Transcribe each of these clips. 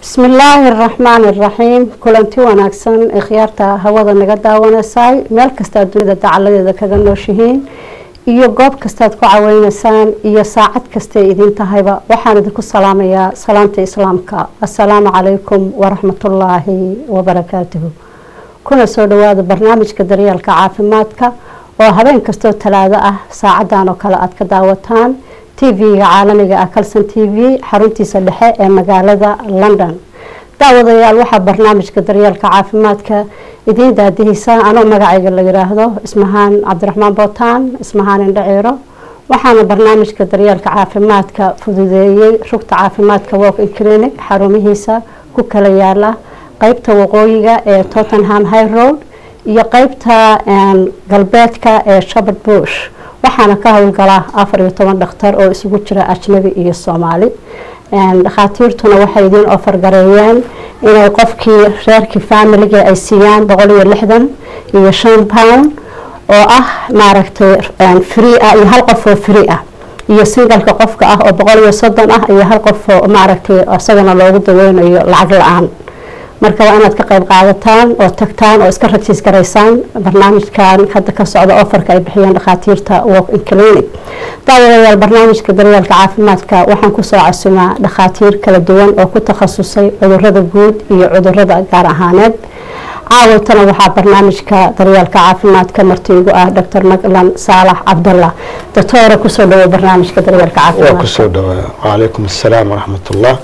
bismi illaahi araxmaani araxiim kulanti wanaagsan ee khiyaarta hawada naga daawanaysay meel kastaad dunida dacaladeeda kaga nooshihiin iyo goob kastaad ku caweynaysaan iyo saacad kastay idiin tahayba waxaan idinku salaamayaa salaanta islaamka assalaamu calaykum waraxmatullaahi wabarakaatuhu kuna soo dhawaada barnaamijka daryeelka caafimaadka oo habeen kastoo talaado ah saacadan oo kale aad ka daawataan tv-ga caalamiga ah calson t v xaruntiisa dhexe ee magaalada london daawadayaal waxaa barnaamijka daryeelka caafimaadka idiin daadihisa anoo magacayga la yiraahdo ismahaan cabdiraxmaan bootaan ismahaan indhaciiro waxaana barnaamijka daryeelka caafimaadka fududeeyey rugta caafimaadka walking clinic xarumihiisa ku kala yaala qeybta waqooyiga ee tottenham high road iyo qeybta galbeedka ee shapard bush waxaana ka howlgala afar iyo toban dhakhtar oo isugu jira ajnabi iyo soomaali dhakhaatiirtuna waxay idiin ofargareeyeen inay qofkii reerkii faamiliga ay siiyaan boqol iyo lixdan iyo shan pound oo ah maaragtay free ah iyo hal qof oo free ah iyo singalka qofka ah oo boqol iyo soddon ah iyo hal qof oo maaragtay isagana loogu daweynayo lacag la-aan marka waa inaad ka qayb qaadataan oo tagtaan oo iska rajiis garaysaan barnaamijkan hadda ka socda ofarka ay bixiyeen dhakhaatiirta walking clinic daawadayaal barnaamijka daryeelka caafimaadka waxaan kusoo casumaa dhakhaatiir kala duwan oo ku takhasusay cudurada guud iyo cudurada gaar ahaaneed caawaltana waxaa barnaamijka daryeelka caafimaadka martiigu ah dr maclan saalax cabdallah doctoora kusoo dhawo barnaamijka daryeelka waa kusoo dhawaa wacalaykum assalaam waraxmatullah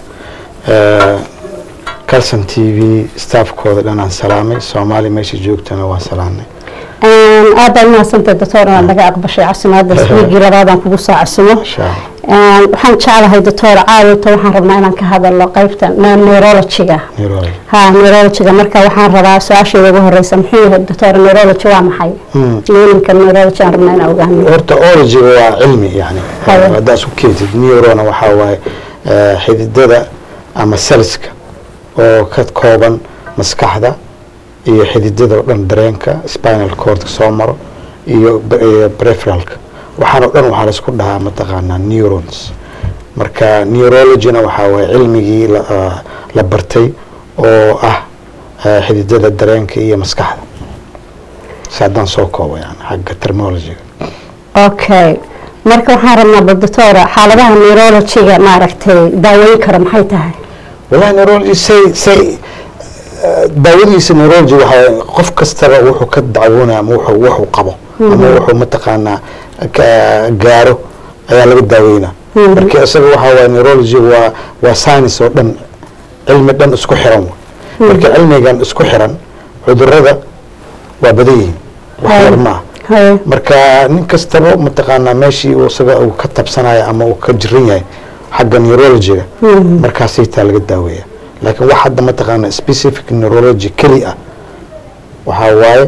calson t v staafkooda dhanaan salaamay soomaali meesha joogtana waan salaamnay aad baad umahadsantay doctor inaad naga aqbashay casimaada wiigii labaadaan kugu soo casimo waxaan jeclahay doctor caawita waxaan rabnaa inaan ka hadalo qeybta neurologiga ha neurologiga marka waxaan rabaa su-aasheeda ugu horeysa muxuu yahay doctor neurology waa maxay meaninka neurology aan rabnaa inaan ogaano horta ologiga waa cilmi yani haddaa isku keentid neurona waxaa waaye xididada ama selska oo ka kooban maskaxda iyo xididada o dhan dareenka spinal cordka soo maro iyo preferalka waxaan o dhan waxaa laisku dhahaa mataqaanaa neurons marka neurologina waxaa waye cilmigii la bartay oo ah xididada dareenka iyo maskaxda si haddaan soo koobo yani xagga terminologiga okay marka waxaan rabnaa bal doctora xaaladaha neurologiga maaragtay daaweyn karo maxay tahay wallahi neurology say say daawadiisa neurology waxaa qof kastaba wuxuu ka dacwoonaya ama wuxuu wuxuu qabo ama wuxuu mataqaanaa gaaro ayaa laga daaweynaa marka isaga waxaa waye neurology waa waa science oo dhan cilmi dhan isku xiran marka cilmigan isku xiran cudurada waa badan yihiin wax yar ma ah marka nin kastaba mataqaanaa meeshii isaga uu ka tabsanayo ama uu ka jiran yahay xagga neurologiga markaasay taa laga daaweeya laakiin wax hadda mataqaana specific neurology keli ah waxaa waaye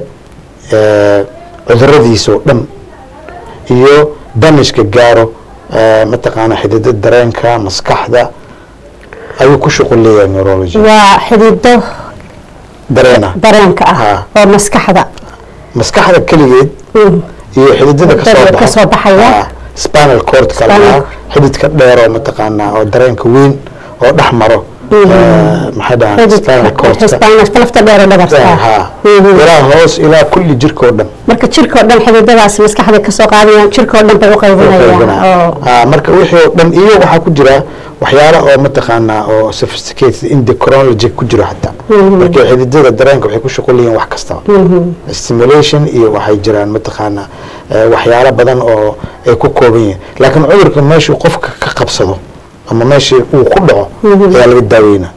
cuduradiisa oo dhan iyo damageka gaaro mataqaana xidida dareenka maskaxda ayuu ku shuqul leeyahay neurology waa xidido dareena dareenka ah oo maskaxda maskaxda keligeed iyo xididada kasoo baxaya spinal cordka lahaa xididka dheer oo mataqaanaa oo dareenka weyn oo dhex maro maxay dhahaan spinal cordka lafta dheer dhabarta ilaa hoos ilaa kulli jirka oo dhan marka jirka oo dhan xididadaas maskaxda kasoo qaadayaan jirka oo dhan bay u qaybinayaan marka wixii oo dhan iyo waxaa ku jira waxyaala oo mataqaanaa oo sophisticated endocrinology ku jiro xataa marka xididada dareenka waxay ku shuqul yihiin wax kastaba stimulation iyo waxay jiraan mataqaanaa waxyaalo badan oo ay ku kooban yihiin laakiin cudurka meeshuu qofka ka qabsado ama meeshii uu ku dhaco ayaa laga daaweynaa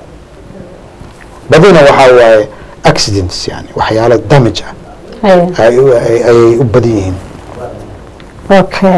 badina waxaa waaye accidents yani waxyaalo damage ah ayay u badan yihiin okay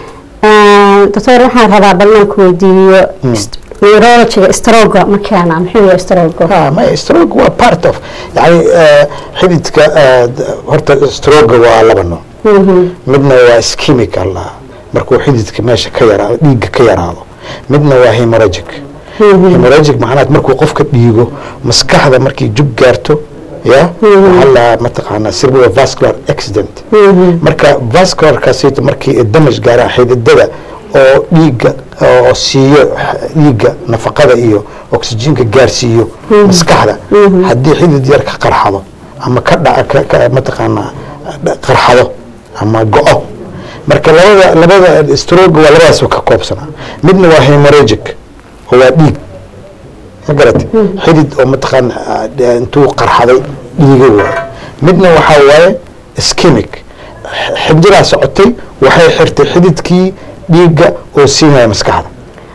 doctor waxaan rabaa ballan ku weydiiyo neurologiga stroga ma keena muxuu yahay stroga maya stroga waa part of yani xididka horta stroga waa laba nooc midna waa schemical ah markuu xididka meesha ka yaraado dhiigga ka yaraado midna waa hemoragic hemoragic macnaha markuu qofka dhiigo maskaxda markii jug gaarto ya waxaa la mataqaanaa cerebrovascular accident marka vascularkaasito markii damage gaaraan xididada oo dhiigga oo siiyo dhiigga nafaqada iyo oxygenka gaarsiiyo maskaxda haddii xidid yar ka qarxado ama ka dhaca mataqaanaa qarxado ama go-o marka labada labada stroga waa labadaas ka koobsanaa midna waa hemorrhagic oo waa dhiig ma garate xidid oo mataqaana intuu qarxaday dhiiga waaye midna waxaa waaye ischemic xibdiraa socotay waxay xirtay xididkii dhiigga oo siinaya maskaxda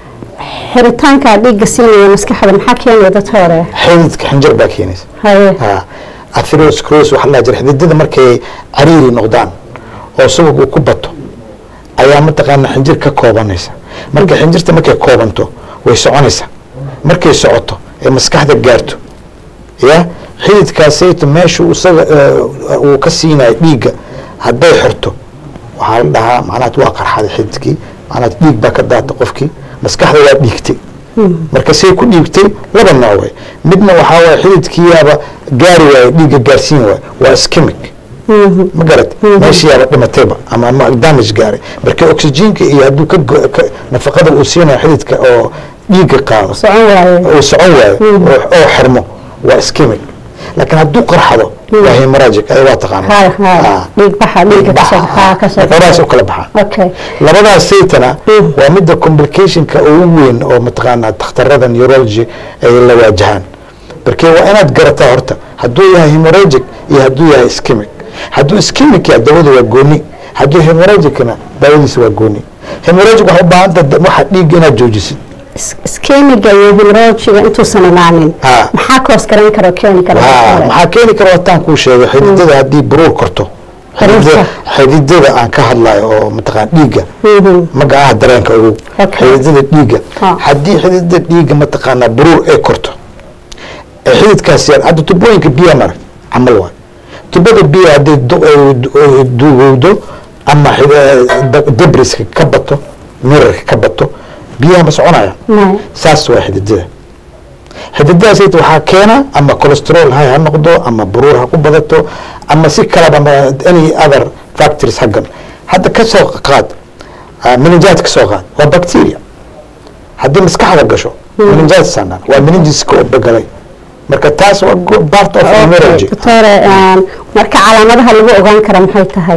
xiritaanka dhiigga siinaya maskaxda maxaa keenaya dad hore xididka xinjir baa keenaysa haye atherosclerosis waxaa la jira xididada markay cariiri noqdaan oo subag uu ku bato ayaa mataqaana xinjir ka koobanaysa marka xinjirta markay koobanto way soconaysaa markay socoto ee maskaxda gaarto ya xididkaasayto meeshu isaga uu ka siinayo dhiigga hadday xirto waxaa la dhahaa macnaha waa qarxaday xididkii macnaha dhiig baa ka daata qofkii maskaxda waa dhiigtay marka say ku dhiigtay laba nooc way midna waxaa waye xididkiiyaaba gaari waaye dhiigga gaarsiin waaye waa ischemic ma garat meeshiyaaba dhimatayba ama ama damage gaaray marka oxygenka iyo hadduu ka nafaqada uu siinayo xididka oo dhiigga qaado socon waaye uu socon waayo oo xirmo waa ischemic laakiin hadduu qarxado waa hemorrhagic ay waa taqaana ha ha dhiig baxa dhiigga kasoo ha kasoo labadaas u kala baxaan okay labadaas saytana waa midda complicationka ugu weyn oo mataqaanaa dhakhtarada neurology ay la waajahaan markee waa inaad garataa horta hadduu yahay hemorrhagic iyo hadduu yahay ischemic hadduu ischemic yahay dawada waa gooni hadduu hemorrhagicna daawadiisa waa gooni hemorrhagic waxaa u baahan tahay waxa dhiigga inaad joojisid iskemiga iyo hemorrhagiga intuusan imaanin Ha. maxaa koos garan kara oo keeni kara haa maxaa keeni kara wataan kuu sheegay xididada haddii buruur korto xididada xididada aan ka hadlayo oo mataqaan dhiigga magacaha dareenka ugu Okay. xididada dhiigga Ha. haddii xididada dhiigga mataqaanaa buruur ay korto ee xididkaas yar hadda tubooyinka biya mara camal waay tubada biya hadday du- ay du- ay duugowdo ama xid- da- debriska ka bato mirarka ka bato biyaha ma soconayaan Maya. saas waa xididada xididadaas waxaa keena ama cholesterol hay ha noqdo ama buruur ha ku badato ama si kalaba ama any other factors haggan hadda ka soo qaad ah, meningitis ka soo qaad waa bacteria haddii maskaxda gasho meningitis aanan waa meningiska oo begalay marka taas waa go- part of neurology doctore marka calaamadaha lagu ogaan kara maxay tahay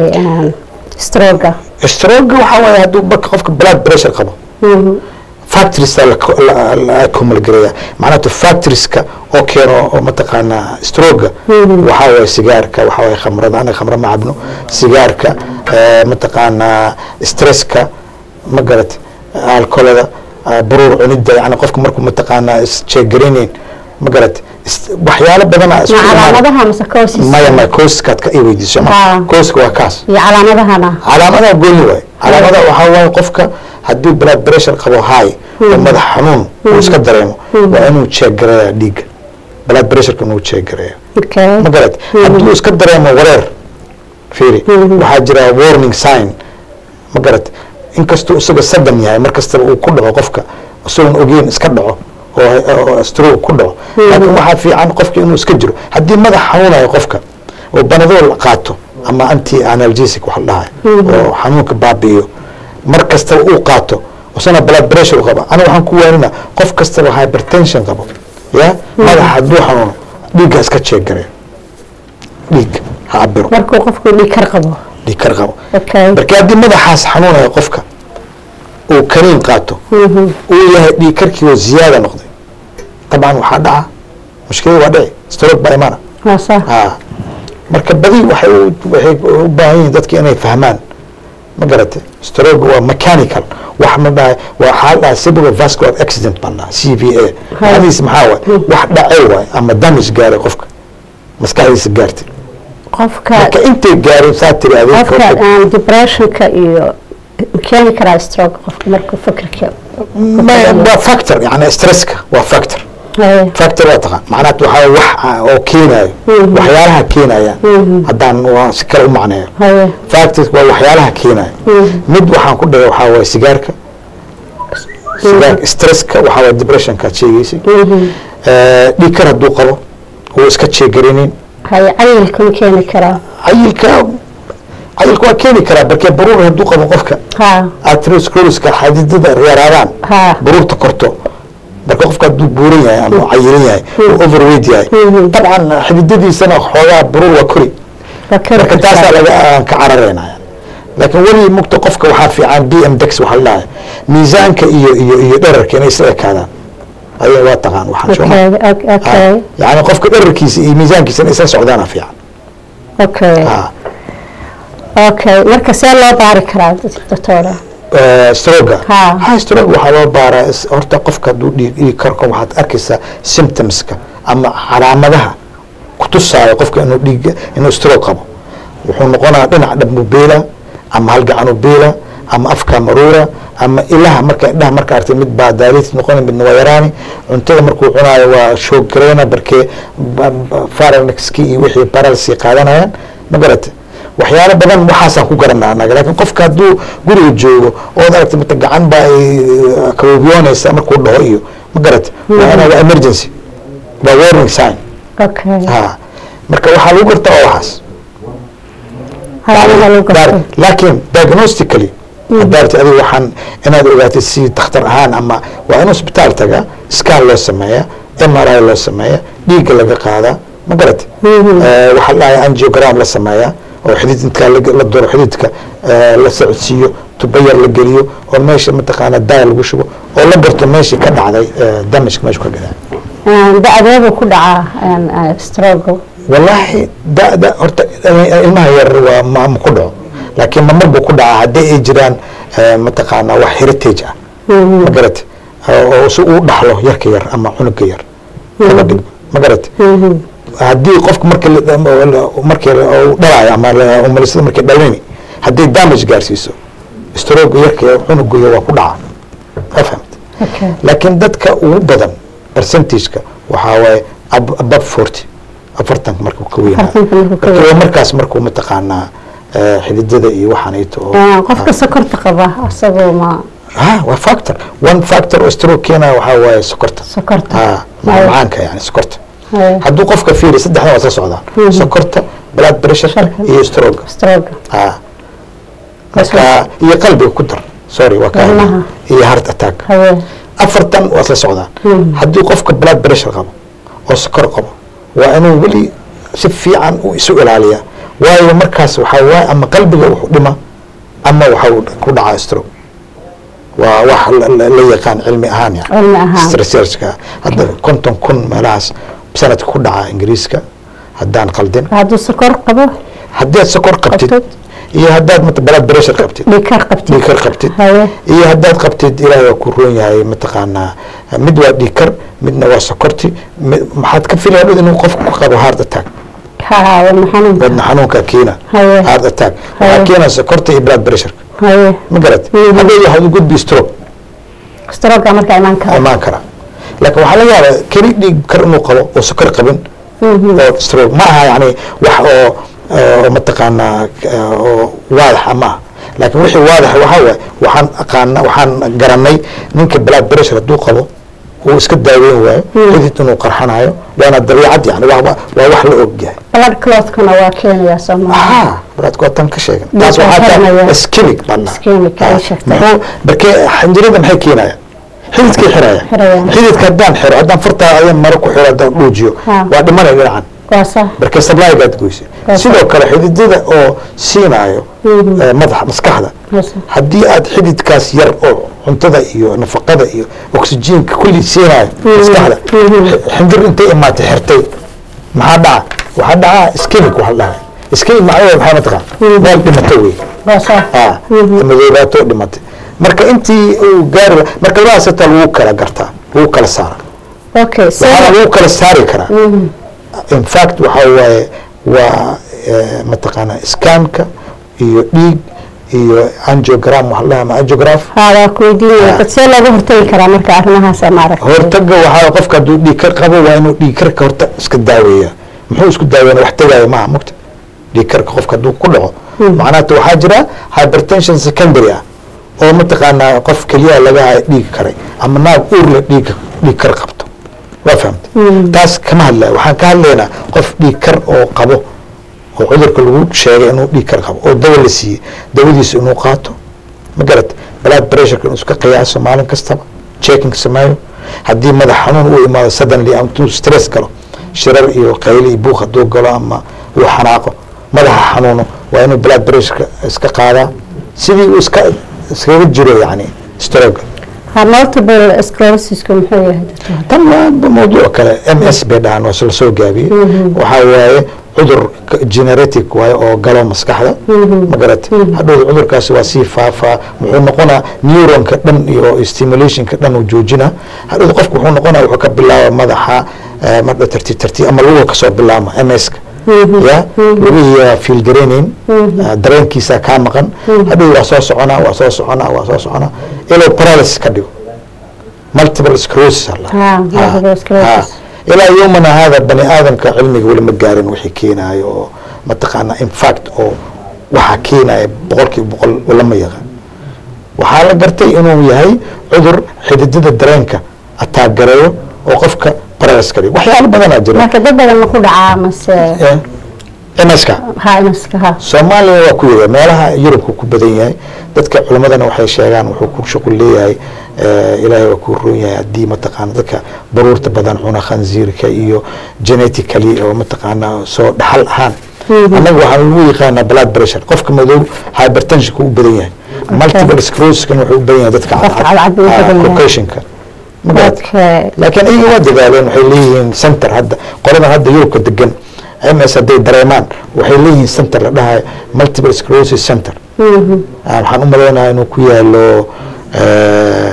stroga stroke waxaa waaye hadduu marka qofka blood pressure qabo factorieska la kumalgareeya macnaha factorieska oo keeno oo mataqaanaa stroga waxaa waaye sigaarka waxaa waaye khamrada anaga khamra ma cabno sigaarka eh, mataqaanaa stresska ma garat alcoholada eh, buruur cunida yani qofka markuu mataqaanaa isjeegaraynayn ma garat is- waxyaalo badana isku ma imaan- calaamadaha mase koosis maya maya kooskaad ka i weydiiso ma Ah. kooska waa kaas iyo calaamadahana calaamadaha gooni waay calaamadaha waxaa waaye qofka haddii blood pressure qabo high oo madax xanuun uu iska dareemo waa inuu check gareeya dhiigga blood pressureka inuu check gareeya okay ma garat hadduu iska dareemo wareer fiiri waxaa jira warning sign ma garat inkastuu isaga sadan yahay mar kastaba uu ku dhaco qofka isagoon ogeyn iska dhaco oo oo stroke ku dhaco laakiin waxaa fiican qofka inuu iska jiro haddii madax xanuunayo qofka oo banadool qaato ama anti analgesic wax la dhahayo oo xanuunka baabi'iyo mar kastaba uu qaato isana blood pressure qaba aniga waxaan ku waanina qof kastaba hypertension qabo ya madax hadduu xanuuno dhiigga iska check gareeyo dhiig ha cabiro markuu qofku dhiig kar qabo dhiig kar qabo okay marka haddii madaxaas xanuunaya qofka uu kaniin qaato uu yahay dhiig karkii oo ziyaada noqday dabcan waxaa dhaca mushkilada waa dhici stroke baa imana waa sax haa marka badi waxay u waxay u baahan yihiin dadka inay fahmaan ma garatay stroke waa mechanical wax ma dhahay waa waxaa la dhahaa cerebral vascular accident baan dhahaa c v a macnihiisa maxaa waay wax dhacay waay ama damage gaaray qofka maskaxdiisa gaartay qofka marka intay gaarin saa tiri qofka adeeg aan depressionka iyo keeni karaa stroke qofka markuu fikirka waa factor yani stresska waa factor haye factor waa taqaan macnaha waxaa wax ah oo keenayo waxyaalaha keenaya haddaan waa si kale u macneeyo haye factors waa waxyaalaha keenaya mid waxaan ku dhigay waxaa waaye sigaarka sigaarka stresska waxaa waaye depressionka aad sheegaysay Eh, dhiig kar hadduu qabo uu iska jeegarinin haye cayilkuma keeni karaa cayilka cayilka waa keeni karaa barkee baruur hadduu qabo qofka ha atheroscleroska xadidada yaraadaan Ha. baruurta korto marka qofka hadduu buuran yahay ama cayiran yahay oo overweight yahay Mhm. dabcan xididadiisana xoogaa baruur waa kori waa kari marka kartaa. taasaa laga aan ka cararaynaya laakiin weli mugta qofka waxaa fiican b m dex waxaa la dhahay miisaanka iyo iyo iyo dherarka inay isla ekaadaan ayaga waa taqaan waxaan soo okay ok- okay yani qofka dherarkiisa iyo miisaankiisa inay isla socdaana fiican okay Ah. okay marka see loo baari karaa doctora Eh, stroga Ha. ha stroga waxaa loo baaraa is- horta qofka hadduu dhiig dhiig karko waxaad arkaysaa symptomska ama calaamadaha kutusaayo qofka inuu dhiig inuu stroke qabo wuxuu noqonaa dhinac dhanbu beela ama hal gacanu beela ama afka maruura ama ilaha marka indhaha marka artay mid baa daalit noqona midna waa yaraani cuntada markuu cunaayo waa shoog gareena barkee faranxki iyo wixii baralsi qaadanayaan ma garate waxyaalo badan waxaasaan ku garanaa anaga laakiin qofka hadduu guriga joogo ood aragtay mata gacan baa ay kabobiyoonaysa markuu dhaho iyo ma garate waa inaa waa emergency waa warning sign okay ha marka waxaa lagu gartaa waa waxaas halaalaha lagu garto Dar- laakiin diagnostically hadaarti adiga waxaan inaad ogaatid si dakhtar ahaan ama waa in hospitaal tagaa scan loo sameeya m r i loo sameeya dhiigga laga qaadaa ma garate Eh, waxaa la dhahay angiogram la sameeya oo xididka la- la duro xididka eh, la socodsiiyo tubo yar la geliyo oo meesha mataqaana daa lagu shubo oo la garto meeshii ka dhacday eh, damage meesha ka dhacay da-deebu ku dhacaa strogo wallaahi da'da horta ilmaha yar waa ma ma ku dhaco laakiin mamar buu ku dhacaa haddii ay jiraan eh, mataqaanaa wax heritage ah ma garate oo si uu dhaxlo yarka yar ama cunuga yar kaba dhig ma garate haddii qofka marka markii uu dhalaayo ama la- umalisada markay dhalini haddii damage gaarsiiso stroke yarka yar cunuga yar waa ku dhaca ma fahamte okay laakiin dadka ugu badan percentageka waxaa waaye ab- above forty afartanka markuu ka weynaa Afartanka markuu ka Marka waa markaas markuu mataqaanaa eh, xididada iyo waxaanayto oo Ah, qofka sokorta qaba asagoo ma ha waa factor one factor oo stroke keena waxaa waaye sokorta sokorta ha Haya. macaanka yani sokorta Haya. hadduu qofka fiiri saddexdan waa soo socdaan sokorta blood pressure Sharka. iyo stroke strogo ha marka iyo qalbiga ku dar sorry waa kaa Wadnaha. iyo heart attack haye afartan waa isla socdaan haddii qofka blood pressure qabo oo sokor qabo waa inuu weli si fiican u isu ilaaliya waayo markaas waxaa waaye ama qalbiga wuxuu dhima ama waxa uu ku dhacaa stroke waa wax la- la la yaqaan cilmi ahaan yani cilmi ahaan researchka hadda konton kun meelahaas sanadka ku dhaca ingiriiska haddaan qaldin hadduu sokor qabo haddaad sokor qabtid Qabtid. iyo haddaad mata blood pressure qabtid dhiikar qabtid dhiikar qabtid haye iyo haddaad qabtid ilaahay waa ku roon yahay mataqaanaa mid waa dhiikar midna waa sokorti mi- maxaad ka filaya dhud inuu qofku ku qabo heart attack ha wadna xanuunka wadna xanuunka keena Haye. heart attack Haye. waxaa keena sokorta iyo blood pressure haye ma garat Mhm. haddii waxaad u gudbi stroke stroga markaa imaan kara imaan kara laakiin waxaa laga yaabaa keli dhiig kar inuu qabo oo sokor qabin oo stroke ma aha yani wax oo oo mataqaanaa eh, oo waadaxa ma aha laakiin wixii waadaxa waxaa waaye waxaan aqaana waxaan garanay ninka blood pressure hadduu qabo uu iska daaweyn waayo xidid inuu qarxanayo waana dabiicad yani waa waa- waa wax la og yahay blood clotkana waa keenayaa soomaaliya aha blood waa tan ka sheegan Ma taas waxaa qarxanaya. taa ischemic baan dhahaa. Ischemic, ay Ah, sheegtay. muxuu barkee xinjirada maxay keenayaan xididkay xiraya Xirayaan. xididka haddaan xiro haddaan fartaa adan maro ku xiro haddaan dhuujiyo Ha. waa dhimanaya dhinacan waa sax marka sablygaad goysa Waa sidoo kale xididada oo siinaayo Mhm. eh, madaxa maskaxda waa sax haddii aad xididkaas yar oo cuntada iyo nafaqada iyo oksijiinka kulli siinaayo maskaxda Mhm. x- xinjir intay imaatay xirtay maxaa dhaca waxaa dhacaa iskemic waxa la dhahay iskemic macnaheedu maxaa mataqaan meel dhimato wey waa sax ah madoobaato dhimatay marka intii uu gaari la- marka labadaas hataa lagu kala gartaa lagu kala saara okay waxaana so lagu kala saari karaa in fact waxaa waaye waa eh, mataqaanaa scanka iyo dhiig iyo angiogram waxa la dhahaa ama angiograph haa waa ku weydiinaya Ah. dad see looga hortagi karaa marka arrimahaas maaragtay hortaga waxaa qofka hadduu dhiigkar qabo waa inuu dhiigkarka horta iska daaweeya muxuu isku daaweena wax tagaayo maaha mugta dhiigkarka qofka hadduu ku dhaco macnaha waxaa jira hypertension secondary ah oo mataqaanaa qof keliyaha laga hayo dhiig karay ama naag uurle dhiig dhiigkar qabto waa fahamta taas kama hadlaya waxaan ka hadlaynaa qof dhiigkar oo qabo oo cudurka lagu sheegay inuu dhiig kar qabo oo dawa la siiyey dawadiisa inuu qaato ma garat blood pressureka inuu iska qiyaaso maalin kastaba checking sameeyo haddii madax xanuun uu imaado suddenly intuu stress galo shirar iyo qayli iyo buuq hadduu galo ama uu xanaaqo madaxa xanuuno waa inuu blood pressureka iska qaadaa sidii uu iska iskaga jiro yani stroga ha multiple sclerosisku muxuu yahay doctor tan waa mawduuc kale m s bay dhahaan waa la soo gaabiyey waxaa waaye cudur generatic waaye oo galo maskaxda ma garate hadhow cudurkaasi waa sii faafaa wuxuu noqonaa neuronka dhan iyo stimulationka dhan uu joojina hadhow qofku wuxuu noqonaa wuxuu ka bilaaba madaxa eh, madha tartiib tartiib ama luga kasoo bilaama m ska ya lugihiiyaa fiil garaynayn ah, dareenkiisa kaa maqan hadhow waa soo soconaa waa soo soconaa waa soo soconaa ilaa paralysis ka dhigo multiple sclerosis alla Ah, multiple sclerosis. ilaa yomana hada bani aadamka cilmiga weli ma gaarin wixii keenayo oo mataqaana infact oo waxaa keenaya boqolkiiba boqol lama yaqaan waxaa la gartay inuu yahay cudur xididada dareenka ataagareeyo oo qofka paralysis ka dhigo waxyaalo badanaa jira marka dad badan ma ku dhacaa mase mska ha imaska ha soomaaliya waa ku yada meelaha yurubka ku badan yahay dadka culimadana waxay sheegaan wuxuu ku shuqul leeyahay eh, ilaahay waa ku roon yahay haddii mataqaana dadka baruurta badan cuna khanziirka iyo genetically oo mataqaana soo dhaxal ahaan annaga waxaa lagu yaqaanaa blood pressure qofka madow hypertensionka u badan yahay multiple sclerosiskan wuxuu u badan yahay dadka Qofka cadcad buu u Ah, badan yahay. caucasianka Ma garat? okay laakiin iyaga waa dadaaleen waxay leeyihiin center hadda qoladan hadda yurubka degan ms hadday dareemaan waxay leeyihiin center la dhahayo multiple sclerosis center Ah, waxaan u malaynayaa inuu ku yaalo eh,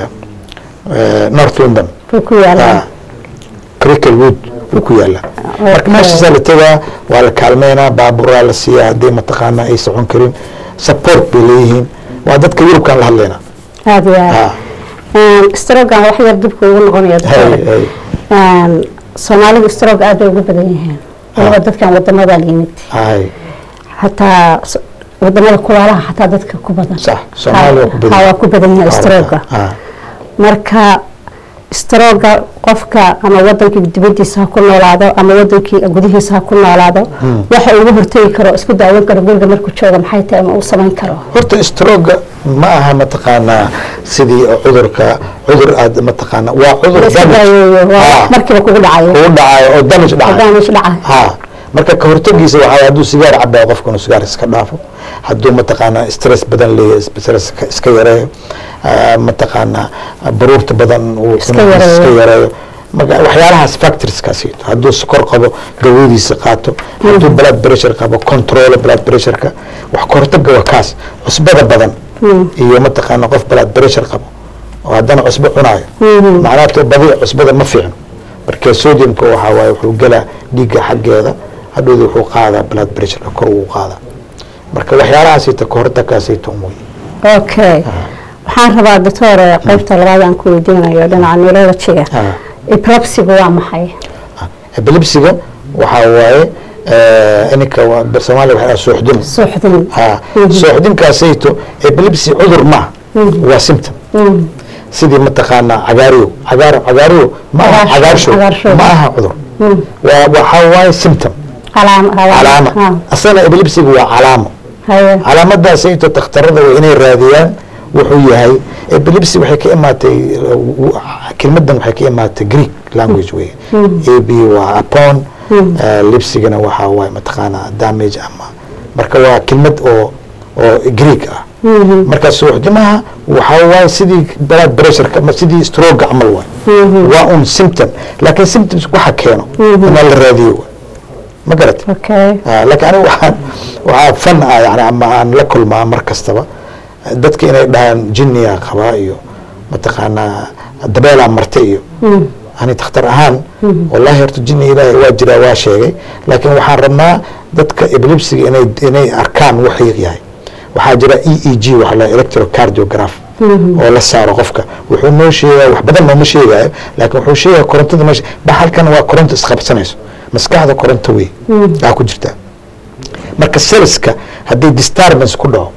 eh, north london ku ku yaalaa cricklewood uu ku yaala marka meeshaasaa la tegaa waa la kaalmeynaa baaburaa la siiyaa haddii mataqaana ay socon karin support bay leeyihiin waa dadka yurubkaan la hadlaynaa aada iyo Ah, aad strogan wax yar dibka ugu noqonaya hay, doctor hay. soomaalidu strog aad bay ugu badan yihiin waliba dadkan wadamadan yimid hay xataa s- wadamada kulaalaha xataa dadka ku badan sax soomaaliya waa ku badan Ha, waa ku badan yahay stroga Ah, marka stroga qofka ama wadankii dibadiisa ha ku noolaado ama wadankii gudihiisa ha ku noolaado waxa ugu hortegi karo isku daawan karo guriga markuu jooga maxay tahay ama uu samayn karo horta stroga ma aha mataqaanaa sidii cudurka cudur aad mataqaana waa cudur la iska damage daaweeyo waa Ah. markiiba kugu dhacayo kugu dhacayo oo damage dhacayo damage dhacayo ha marka ka hortagiisa waxaa hadduu sigaar cabaa qofka inuu sigaar iska dhaafo hadduu mataqaanaa stress badan leeyahay stress iska- iska yareeyo ah, mataqaanaa baruurta badan uu Iska cunugiisa yareeyo. iska yareeyo marka waxyaalahaas factorieskaasiito hadduu sokor qabo gawadiisa qaato hadduu blood pressure qabo control blood pressureka wax ka hortaga waa kaas cusbada badan iyo mataqaana qof blood pressure qabo oo haddana cusbo cunaayo macnaha to badi cusbada ma fiicno marka sodiumka waxaa waaye wuxuu gelaa dhiigga xaggeeda hadhowda wuxuu qaadaa blood pressureka kor uu qaadaa marka waxyaalahaasita ka hortagkaasita umuy okay waxaan rabaa doctor qaybta labaad aan ku weydiinayo dhinaca neurologiga Ah. epilepsigu waa maxay epilepsiga waxaa waaye eh, ininka waa- soomaaliya waxaa suuxdin suuxdin ha suuxdinkaasayto epilepsy cudur maaha waa symptom sidii mataqaanaa cagaariyo cagaar cagaariyo ma aha Cagaarshow, cagaarshow cagaarshow. ma aha cudur waa waxaa waaye symptom calaam calaama asana epilepsiga waa calaamo haye calaamadaasayto takhtarada waa inay raadiyaan wuxuu yahay epilepsy waxay ka imaatay uh, kelmadan waxay ka imaatay greek language wey a b waa upon uh, lipsigana waxaa waaye mataqaanaa damage ama marka waa kelmad oo oo greek ah marka suuxdimaha waxaa waaye sidii blood pressureka ama sidii stroga camal waay waa un symptom laakiin symptoms waxa keeno inaa la raadiyo waay ma garat okay Ah, laakiin aniga waxaan waxaa fan ah yani ama aan la kulmaa mar kastaba dadka inay dhahaan jinniyaa qabaa iyo mataqaanaa dabeelaa marta iyo ani takhtar ahaan wallahi horta jinni ilaahay waa jiraa waa sheegay laakiin waxaan rabnaa dadka epilepsiga inay inay arkaan wuxuu yahay waxaa jira e e g waxa la electrocardiograph oo la saaro qofka wuxuu noo sheegaya wax badan nooma sheegayo laakiin wuxuu sheegaya korontada meesha baxalkan waa koronto isqabsanayso maskaxda koronto wey aa ku jirtaa marka selska haddii disturbance ku dhaco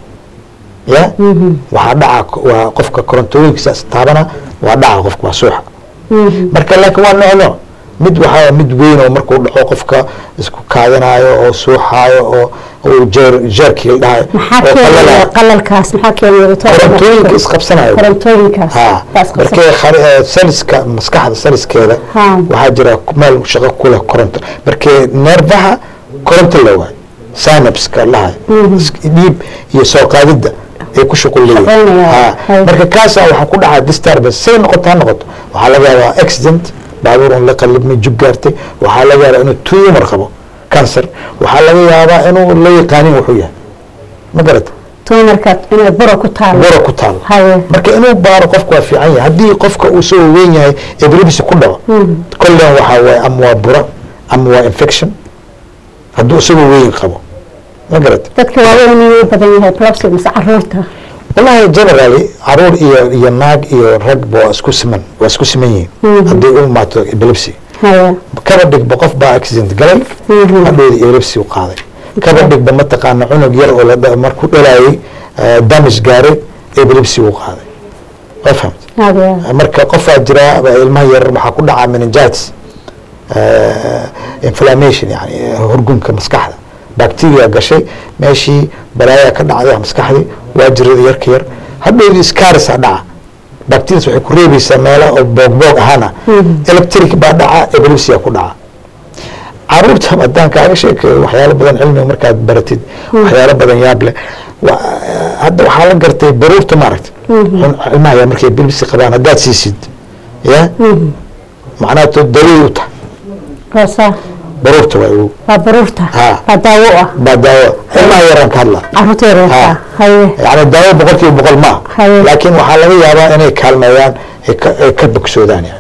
ya waxaa dhaca waa qofka korontooyinkiisa taabana waa dhaca qofka waa suuxa marka laakiin waa nooc nooc mid waxaa mid weyn oo markuu dhaco qofka isku kaadinayo oo suuxaayo oo uu jeer jeerkii la dhahayo maxaa oo keenaya qalalayo. qalalkaas maxaa keenaya doctor? korontooyinka isqabsanayo korontooyinkaas ha baa isqabsan- markee khali- eh, saliska maskaxda saliskeeda Ha. waxaa jira meel shaqo ku leh koronto markee neerfaha koronto la waayo synapska lahay dhiib iyo soo qaadidda ay ku shuqul leeyihin Shaqeynaya. Ha. Hay. marka kaasa waxaa ku dhacaa disturbance say noqoto ha noqoto waxaa laga yaabaa accident baabuur un la qalibmay jug gaartay waxaa laga yaabaa inuu tumor qabo cancer waxaa laga yaabaa inuu la yaqaanin wuxuu yahay ma garata tumarka inay buro ku taalo buro ku taalo haye marka inuu baaro qofku waa fiican yahay haddii qofka uu soo weyn yahay epilepsy ku dhaco kollen waxaa waaye ama waa bura ama waa infection hadduu isagoo weyn qabo ma garata dadka waaweyn inuu badan yahay epilepsy mise caruurta wallahi generally caruur iyo iyo naag iyo ragba waa isku siman waa isku siman yihiin haddii u imaato epilepsy haye kaba dhigba qof baa accident galay Mhm. hadhowda epilepsy u qaaday kaba dhigba mataqaana cunug yar oo la dha- markuu dhalayay eh, damage gaaray epilepsy u qaaday waa fahamta haye marka qofaa jira ilmaha yar waxaa ku dhacaa meningitis eh, inflammation yani eh, horgumka maskaxda bacteria gashay meeshii balaayaa ka dhacday maskaxdii waa jirada yarka yar hadhowdii scarisa dhaca bacterias waxay ku reebaysaa meelo oo boogboog ahaana electric baa dhaca epilepsia ku dhaca caruurta haddaan kaaga sheekeeyo waxyaalo badan cilmiga markaad baratid waxyaalo badan yaab leh wa- hadda waxaa la gartay baruurta maaragta ilmaha yaa markay epilepsy qabaan haddaad siisid ya macnaha to dawey u tahay waa saa baruurta waa ugu waa baruurta Ha. waa daawo ah baa daawo ilmaha yaraan ka hadla caruurta yaryarka Ha. haye yani daawo boqol kiiba boqol maaha Haye. laakiin waxaa laga yaabaa inay kaalmeeyaan ay ka- ay ka bogsoodaan yani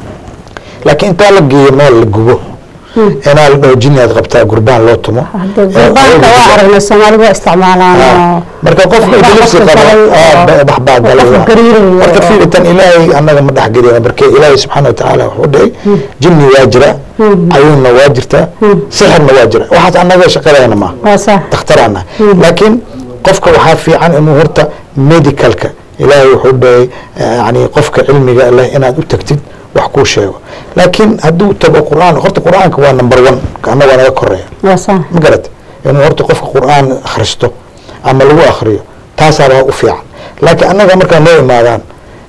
laakiin intaa la geeyo meel la gubo inaa la dhaho jini aad qabtaa gurbaan loo tumo Hadda Eh, gurbaanka waa aragnay soomaalidu waa isticmaalaan Ah, oo marka qofka waxbaa epilepsy qofka qaba galay ah, oo- ba- wax baa galay qofka waa. gariiraya marka oo- fiiritan ilaahay annaga ma dhex gelina marka ilaahay subxaana watacaala wuxuu dhahay jinni waa jira cayuunna waa jirta sixirna waa jira waxaas annaga shaqadeena maaha waa saa dakhtarana laakiin qofka waxaa fiican inuu horta medicalka ilaahay wuxuu dhahay yani qofka cilmiga leh inaad u tagtid wax kuu sheego laakiin hadduu tago qur'aan horta qur'aanka waa number one annaga waa naga koreeya waa saa ma garata inuu horta qofka qur'aan akhristo ama lagu akhriyo taasaabaa u fiican laakiin annaga markaa noo imaadaan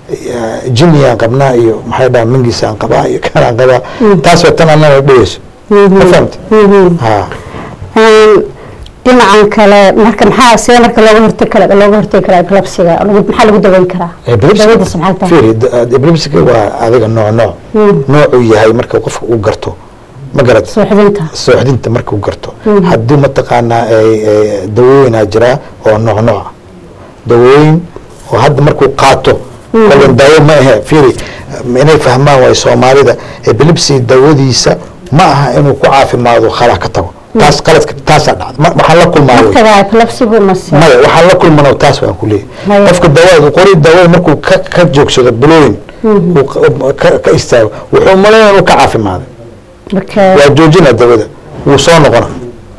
eh, jinniyaan qabnaa iyo maxay dhaha mingiisaan qabaa iyo kanaan qabaa taas waa tan annaga dhegeyso ma fahamta ha Een, dhinacan kale marka maxaa see marka looga hortagi kara looga hortagi karaa epilepsiga lagu- maxaa lagu daweyn karaa dawadiisa maxay tahay fiiri epilepsiga waa adiga nooc nooc noocuu yahay marka qofka uu garto ma garata suuxdinta sooxdinta markuu garto haddii mataqaanaa ay- ay dawooyinaa jiraa oo nooc nooc ah dawooyin oo hadda markuu qaato kolban daawo ma ahe fiiri inay fahmaan waay soomaalida epilepsy dawadiisa ma aha inuu ku caafimaado khalaa ka tago taas qaladka taasaa dhacda Ma- waxaan la kulmaa wey. markaga epilepsigu mase maya waxaan la kulmano taas waan ku leeyahay Maya. qofka dawaada qori daawada markuu ka ka joogsado bilooyin uu ka- ka ka istaago wuxuu malaynaya inuu ka caafimaaday marka waa joojina dawada wuu soo noqona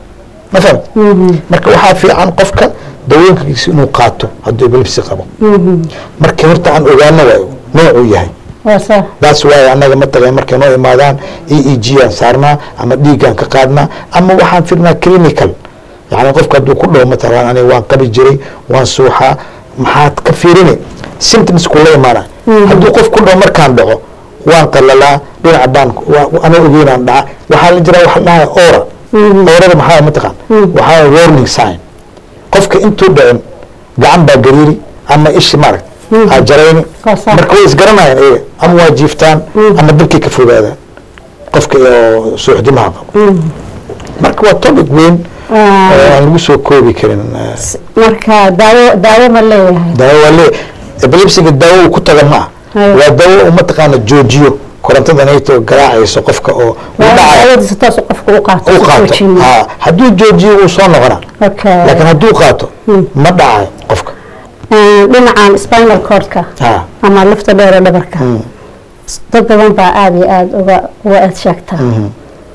ma fahamt marka waxaa fiican qofka dawooyinkiisa inuu qaato hadduu epilepsy qabo marka horta aan ogaano waayo noocuu yahay waa saa daas waayo annaga mataqan markay noo imaadaan e e g aan saarnaa ama dhiigaan ka qaadnaa ama waxaan firnaa clinical yani qofka hadduu ku dhaho matalan aniga waan qabi jiray waan suuxaa maxaad ka fiirini symptoms kula imaana hadduu qof ku dhaho markaan dhaco waan qalalaa dhinaca baan waa- anoo ogeynaan dhaca waxaa la jiraa waxa la dhahaa ora orada maxaa mataqaan waxaa warning sign qofka intuu dhicin gacan baa gariiri ama ishi maaragt aa jarayni Waa sax. marka way isgaranayaan iyaga ama waa jiiftaan ama dabkii ka fogaadaan qofka oo suuxdimaha qabo marka waa topic weyn Ah. oo aan lagu soo koobi karin eh, marka daawo daawo ma leeyahay daawo waa lee epilepsiga daawo uu ku taga ma ah Haye. waa daawo uu mataqaana joojiyo korontada nayto garaacayso qofka oo uu waa dhacayo daawadiisa toos qofka u qaato uu si qaato joojin. ha hadduu joojiyo wuu soo noqonaa Okay. laakiin hadduu qaato ma dhacayo qofka Een, dhinacan spinal cordka ha ama lafta dheer ee dhabarka dad badan baa aada iyo aada uga uga eed sheegta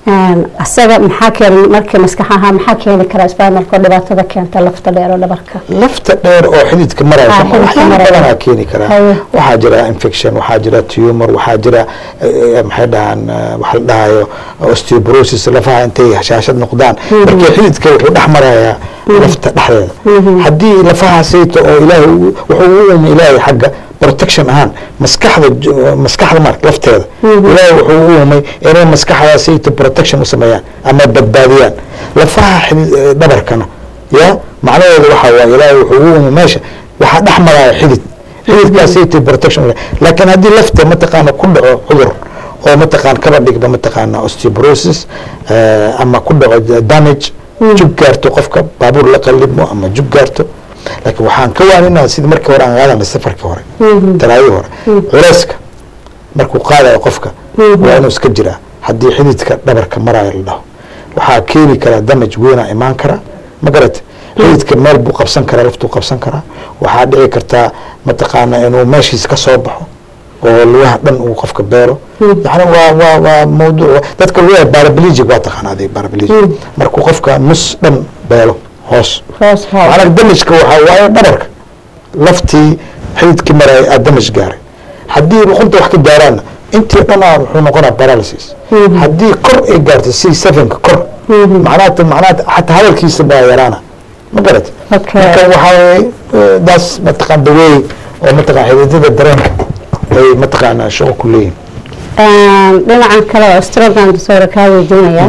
asaga maxaa keeni markii maskax ahaa maxaa keeni karaa spinalka oo dhibaatada keenta lafta dheer oo dhabarka lafta dheer oo xididka maraya Ah, xididka waxyaabo maraya. badanaa keeni karaa Haye. waxaa jira infection waxaa jira tumor waxaa jira eh, maxay dhahaan eh, waxa la dhahayo osteoporosis lafaha intay hashaashad noqdaan marka xididka wuxuu dhex marayaa lafta dhexdeeda haddii lafaha sayto oo ilaahay uu- wuxuu u uumay ilaahay xagga protection ahaan maskaxda j- maskaxda mark lafteeda ilaahay wuxuu u uumay inay maskaxda sayto protection u sameeyaan ama badbaadiyaan lafaha xidid- eh, dhabarkana ya macnaheedu waxaa waaye ilaahay wuxuu u uumay meesha waxaa dhex maraya xidid xididkaas sayto protection u leh. laakiin haddii lafta mataqaana ku dhaco cudur oo mataqaan kaba dhigba mataqaana osteoporosis eh, ama ku dhaco damage jug gaarto qofka baabuur la qalibmo ama jug gaarto laakiin waxaan ka waaninaa sidii markii hore aan qaadanay safarkii hore talaadii hore culeyska markuu qaadayo qofka waa inuu iska jiraa haddii xididka dhabarka maraayo la dhaho waxaa keeni karaa damage weynaa imaan kara ma garate xididka meel buu qabsan karaa laftuu qabsan karaa waxaa dhici kartaa mataqaana inuu meeshiis ka soo baxo oo lugaha dhan uu qofka beero yani waa waa waa mawduuc dadka lugaha paraplegic waa taqaana adig paraplegic markuu qofka nus dhan beelo hoos hoos hoos macnaha damajka waxaa waaye dhabarka laftii xididkii maray aa damaj gaaray haddii luqunta wax ka gaaraanna intii dhanaa wuxuu noqonaa paralysis haddii kor ay gaartay c sevenka kor macnaha macnaha xataa hadalkiisa baa yaraana ma garat Okay. marka waxaa waaye eh, daas mataqaan daweey oo mataqaan xididada dareenka ay mataqaanaa shaqo ku leeyihin dhinacan kale oo strogan disorder kaa weydiinaya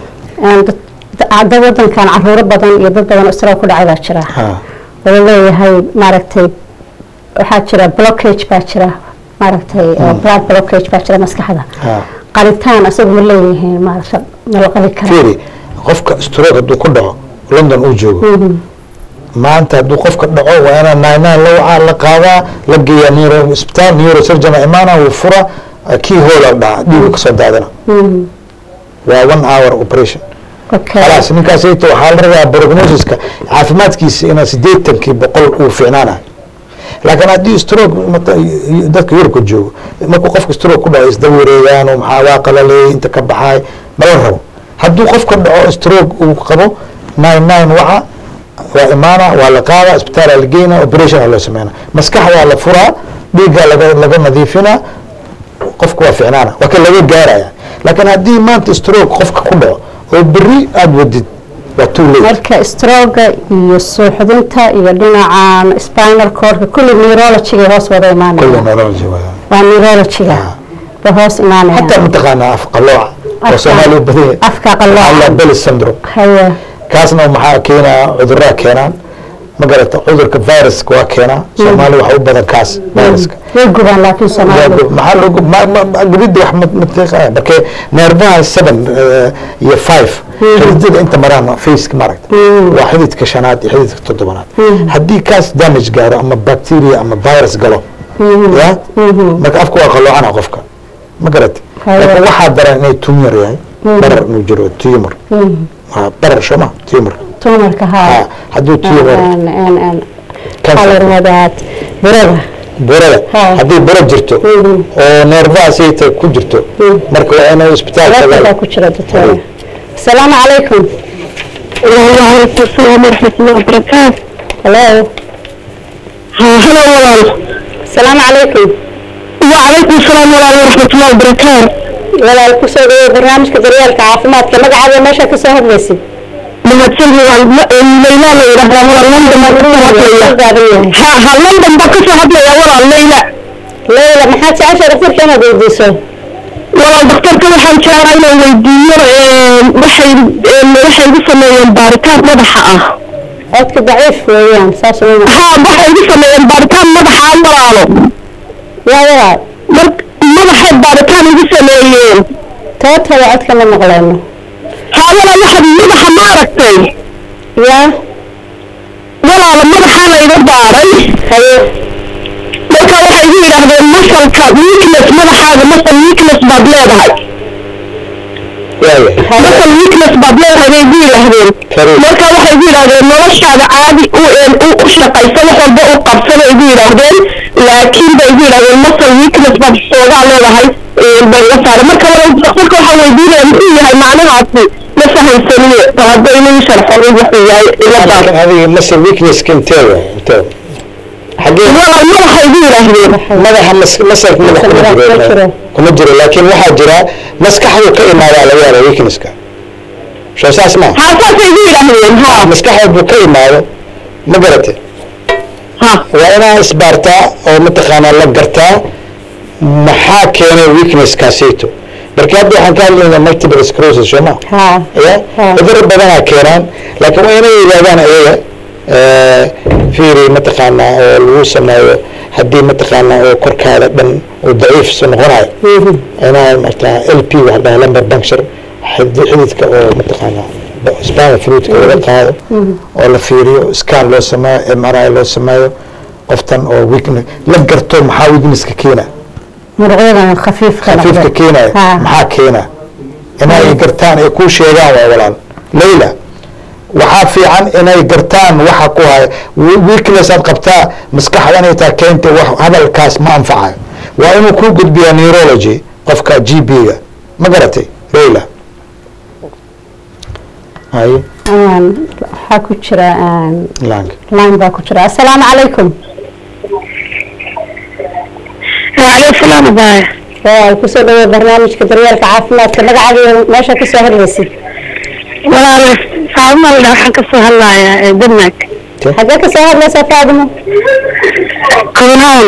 hadda wadankan caruuro badan iyo dad badan oo stroke ku dhacay baa jira ha oo leeyahay maaragtay waxaa jira blockage baa jira maaragtay oo blood blockage baa jira maskaxda ha qalitaan asagu ma leeyihiin maaragta ma la qali karaa fiiri qofka stroke hadduu ku dhaco london uu joogo maanta hadduu qofka dhaco waa inaa nine nine la wacaa la qaadaa la geeyaa neuro isbitaal neurosurgeon imaana wuu fura kii hoola dhaca dhiigu kasoo daadana waa one hour operation okay khalaas ninkaasayto waxaa la rabaa prognosiska caafimaadkiisa inaa sideetankii boqol uu fiicnaanayo laakiin haddii stroke mata- dadka yurubka joogo markuu qofka stroke ku dhaco isdaba wareegaan oo maxaa waa qalaleeyay inta ka baxaay mala rabo hadduu qofka dhaco stroke uu qabo nine nine waca waa imaana waa la qaada isbitaala la geyna operation aa loo sameynaa maskaxda waa la furaa dhiigga laga laga nadiifinaa qofka waa ficnaana waa kan laga gaaraya laakiin haddii maanta stroke qofka ku dhaco oo berri aada wadid waa too late marka stroga iyo suuxdinta iyo dhinacan spinal cordka kulli neurologiga hoos wada كل imaanaya neurology waa waa neurologiga ba hoos imaanaya حتى mataqaanaa af qalooca oo Afka- soomaaliya badanya afka qalooca. belly syndrome haye kaasna maxaa keenaa cudurraa keenaan ma garata cudurka viruska waa keenaa soomaaliya waxa u badan kaas viruska way gubaan laakiin soomaalidu maxaa loo gu- ma- ma- ma- gubidda wax ma- ma tiiqaya marka neerfaha seven eh, iyo five xididada inta maraan faceka maaragta waa xididka shanaad iyo xididka toddobaad haddii kaas damage gaaro ama bacteria ama virus galo ya marka afka waa qalloocana qofka ma garata Haye. laakiin waxaa daran inay tumor yahay barar inuu jiro tumor waa barar sooma tumor tumarka Ha, haa hadduu tumor waxaa la yidhahdaa burada burada Ha. haddii buro jirto oo neerfaha sayta ku jirto marka waa inuu isbitaalka alaabtadaa ku jira doctor asalaamu calaykum وعليكم السلام ورحمة الله وبركاته hello ها هلا ولا asalaamu calaykum وعليكم السلام ورحمة الله وبركاته walaal kusoo dhaweey barnaamijka daryeelka caafimaadka magacaada meesha ka soo hadlaysid mahadsan leyla la yidhaahdaa walaal london baa kasoo hadlaya ha ha london baa kasoo hadlaya walaal leyla leyla maxaad jecesha daktarka inaad weydiiso walaal daktarka waxaan jeclaa inaan weydiiyo waxay waxay igu sameeyeen baaritaan madaxa ah codka daciif weeyaan saas uma ha waxay igu sameeyeen baaritaan madaxa ah walaalo yaa walaal mar madaxay baaritaan igu sameeyeen tootaba codka ma maqleyno ha walaal waxaad madaxa ma aragtay yaa walaalo madaxaa la iga baaray haye marka waxay igu yidhaahdeen masalka weakness madaxaaga masal weakness baad leedahay waayahay masal weakness baad leedahay bay igu yidhaahdeen Kariim. marka waxay igu yidhaahdeen noloshaada caadi u u u shaqayso wax walba u qabso bay igu yidhaahdeen laakiin bay igu yidhaahdeen masal weakness baad xoogaa leedahay baa iga saaray marka marka waxaa weydiinaya muxuu yahay macnahaasi ma fahamsaniye bal hadda inuu sharxo wuxuu yahay iladaas laakiin adiga masal weaknesska intee waay intee xagee waa madaxa igu yidhaahdeen madaxa mas masalka madax kuma Madaxa kuma jiro jiro. kuma jiro laakiin waxaa jira maskaxdu ka imaadaa laga yaaba weaknesska soo saas ma haa saasay igu yidhaahdeen ha maskaxda buu ka imaado ma garate ha waa inaa isbaartaa oo mataqaanaa la gartaa maxaa keenay weaknesskaasayto marka hadda waxaan ka hadlaynaa multiple sclerosis soo ma ها ya Ha. cudurro badanaa keenaan laakiin waa inay yidhahdaan ayaga fiiri mataqaanaa oo lagu sameeyo haddii mataqaanaa oo korkaada dhan uu daciif soo noqonayo inaa martaa l p waxa dhaha lumbar puncture xid- xididka oo mataqaanaa spinal fluidka laga qaado oo la fiiriyo scan loo sameeyo m r i loo sameeyo qoftan oo weakness la garto maxaa weaknesska keena مرعوبة خفيف khafiifka keenaya ها maxaa keena inay gartaan ay kuu sheegaan waa walaal layla waxaa fiican inay gartaan waxa ku haya We- weakness aad qabtaa maskaxda inay taa keenta wax hadalkaas ma anfacayo waa inuu kuu gudbiyaa neurology qofka g b-ga ma garatay layla haye أنا حاكو جرا lang لاين باكو جرا السلام عليكم waaleykum salaam baay waa kusoo dhaweey barnaamijka daryeelka caafimaadka magacaaga meesha kasoo hadlaysid walaalo faadumalda waxaan kasoo hadlayaa ee denmark xagee kasoo hadlaysaa faadimo kownaan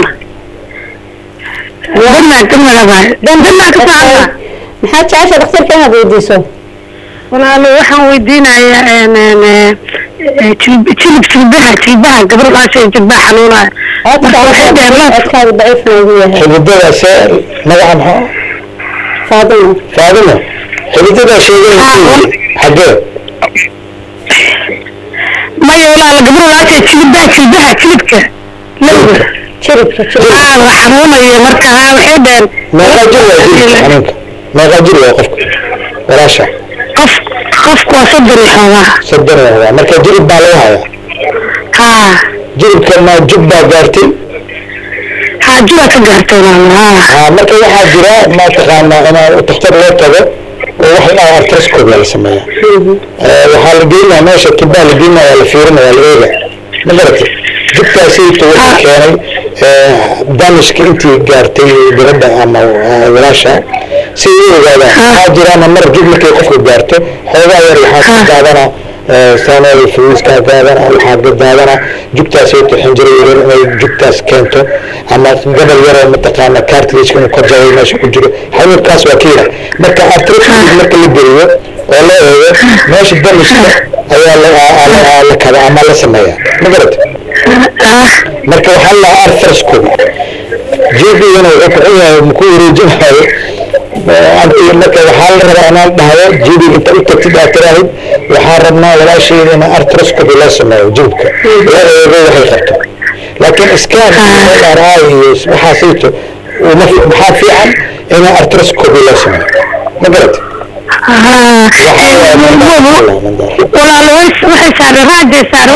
denmark denmark baay denmark kasoo hadlaa maxaad jecesha dhakhtarka inaad weydiiso walaalo waxaan weydiinayaa een, een, ee, jilib jilib jilbaha jilbaha gabadhaas ee jilbaha xanuunaya marka waxay dhaheen laas codkaaga daciif noogu yahay xididada see magaca maxaa faadimo faadimo xididada sheegay xagee maya walaalo gabadhaas ee jilbaha jilbaha jilibka lowga jiribka jirib aa waa xanuunaya marka aa waxay dhaheen meeqaa jir waa jilibka xanuunka meeqaa jir waa qofka walaasha qof qofku waa soddon iyo xoogaa soddon waa waa marka jirib baa laga hayaa haa jiribka ma jub baa gaartay haa jura ka gaartay walaalo haa aa marka waxaa jira ma taqaanaa inaa takhtar loo tago oo wax la dhaha artroscope la sameeya waxaa la geynaya meesha tubaa la geynaya waa la fiirinaya waa la eega ma garatay jubkaasayto wuxuu keenay damishka intii gaartay gabadha ama ah, walaasha si u ogaadaan waxaa jiraan mar jub markay qofka gaarto xoogaa yar waxaa ka daadana saanada fluiska daadana waxaa ka daadana jugtaasayto xinjiro yaryar inay jugtaas keento ama gabal yaroo mataqaana cartilage inuu ka jabay meesha ku jiro xanuunkaas waa kiira marka artroscope marka la geliyo oo la eego meesha damishka ayaa la- aa- aa- la kada ama la sameeya ma garata marka waxaa la arthroscopy jibigana wuxuu ku yahay ku wareejinayo anti marka waxaa la rabaa inaan dhahdo jibiga inta u tagtid aad tiraahid waxaa rabnaa walaashayda in arthroscopy loo sameeyo jibka la eego waxay qabto laakiin scan MRI iyo waxaasayto uma fi- maxaa fiican in arthroscopy loo sameeyo ma garata walaalo way- waxay saareen raajay saareen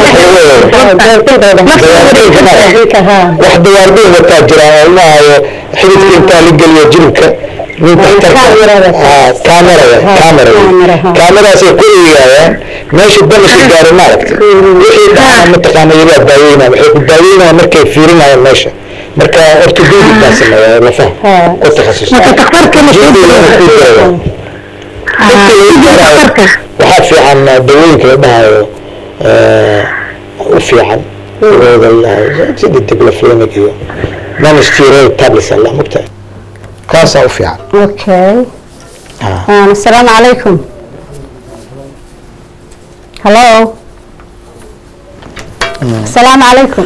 wax dawaarbiin wataa jira oo lahayo xididka intaa la geliyo jilibka nin Kaamirada. kaamirada kaamirada Kaamiraha. kaamiraasay ku eegayaan meesha damashka gaari maaragta wixii dhaca mataqaana iyagaa daaweynaya waxay ku daaweynayaan markay fiirinayaan meesha marka ortopedic baa sameeya lafaha Haa. ku takhasus Marka dhakhtarka ma soo Jilbigana ku jira. dhakhtarka waxaa fiican dawooyinka la dhahayo u fiican dawooda la dhahayo sida diclofenac iyo non-steroid tablets alla mogtahay kaasaa u fiican اوكي ها. آه. السلام عليكم هلو السلام عليكم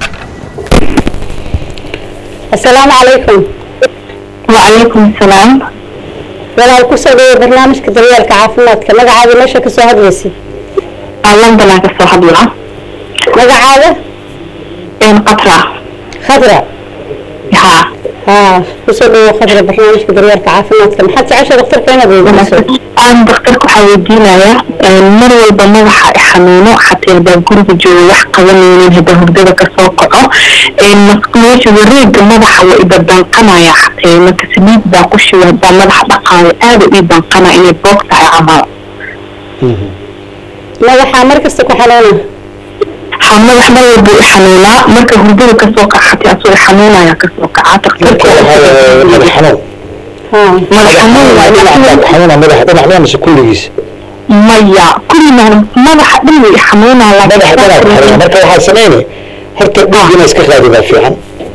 السلام عليكم وعليكم السلام walaal kusoo dhaweey barnaamijka daryeelka caafimaadka magacaada meesha kasoo hadlaysid الله بلا كسو حبيبها magacaada إن قطرة khadra ها ها kusoo dhawo khadra barnaamijka daryeelka caafimaadka maxaad jecesha daktarka inaad weydiiso aan daktarka waxaa weydiinayaa mar walba madaxa i xanuuno xataa haddaan guriga joogo wax qabanaynin haddaan hurdada kasoo kaco meesha wareega madaxa waa ibadanqanaya xataa marka saliid baa ku shiba haddaan madaxa dhaqaayo aada u ibanqana inay boog tahay camal madaxa mar kasta ku xanuuna ha madax mar walba i xanuunaa marka hurdada kasoo kaca xataa asoo i xanuunaya kasoo kaca marka waxaa waaye madax xanuun ها madax xanuun waaye dhinac baa ku xanuuna madax dhinac dhan mise kulligiisa maya kulina madaxa dhan way i xanuunaa madaxa dhinac ku xanuuna marka waxaad sameynay horta dhiig inaa iska qaadi baa fiican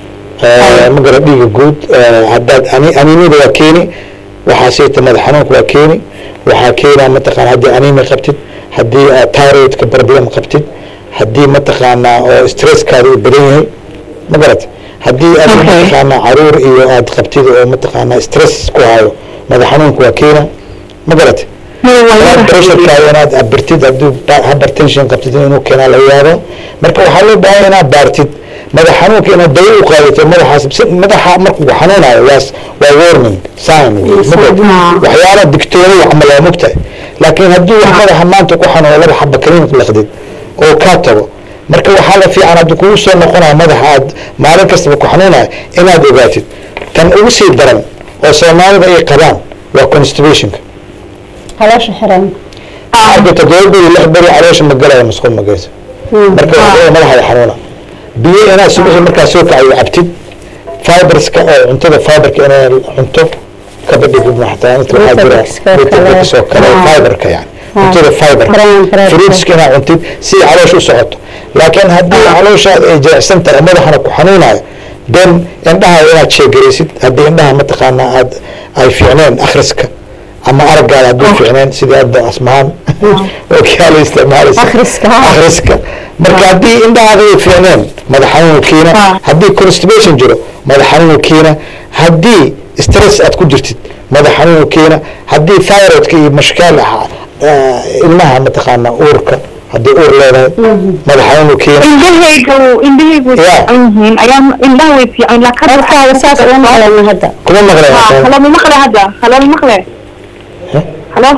ma gara dhiiga guud haddaad ani- aniinada waa keeni waxaa siita madax xanuunka waa keeni waxaa keenaa mataqaana haddii aniina qabtid haddii aad thyroidka problem qabtid haddii mataqaanaa oo stresskaada uu badan yahay ma garat haddii aad Okay. mataqaanaa caruur iyo aad qabtid oo mataqaanaa stress ku hayo madax xanuunka waa keena ma garat blood pressurekaada inaad abirtid hadduu hypertension qabtid inuu keenaa laga yaabo marka waxaa loo baahan inaad baartid madax xanuunka inaad dawo u qaadato madaxaas si- madaxa markuu xanuunayo waas waa warning sign wey. Ma garat? waxyaala digtoono camal waa mogtahay laakiin haddii wax madaxa maanta ku xanuuno laba xaba kaliin laqdid oo kaa tago marka waxaa la fiican haddii kugu soo noqonaya madaxa aad maalin kastaba ku xanuunaya inaad ogaatid tan ugu sii daran oo soomaalida ay qabaan waa constipationka caloosha xiran arka toddoba beri lix beri caloosha ma galaya masquul ma geysa marka waxaa madaxa xanuuna biyo inaad subaxii markaa soo kacayo cabtid fiberska oo cuntada fiberka inaad cunto kaba dhigid xataa inta waxaa jira Vitamix-ka oo kale. vitamix oo kale Ah. fiberka yani Ah. cuntada fiberka Brown bread-ka. fruitska inaad cuntid si caloosha u socoto laakiin haddii calooshaada ay jilicsan tahay madaxana ku xanuunayo then indhaha inaad sheegaraysid haddii indhaha mataqaanaa aad ay fiicneen akhriska ama araggaada hadduu fiicneen sidii hadda asmaan oo kaala isticmaalaysa Akhriska, ha. akhriska marka haddii indhahaada ay fiicneen madax xanuun kiina Ah. haddii constipation jiro madax xanuun kiina haddii stress aad ku jirtid madax xanuun kiina haddii thyroidka iyo mashkaal ah ah, ilmaha mataqaanaa uurka haddii uur leedahay madax xanuun kiina indhahayga indhahayga way Yeah. fiican yihiin ayaa indhaha way fiican laakiin codkaaga saas uma maqlayno hadda kuma maqleen halo ma maqle hadda halo ma maqle Huh? halo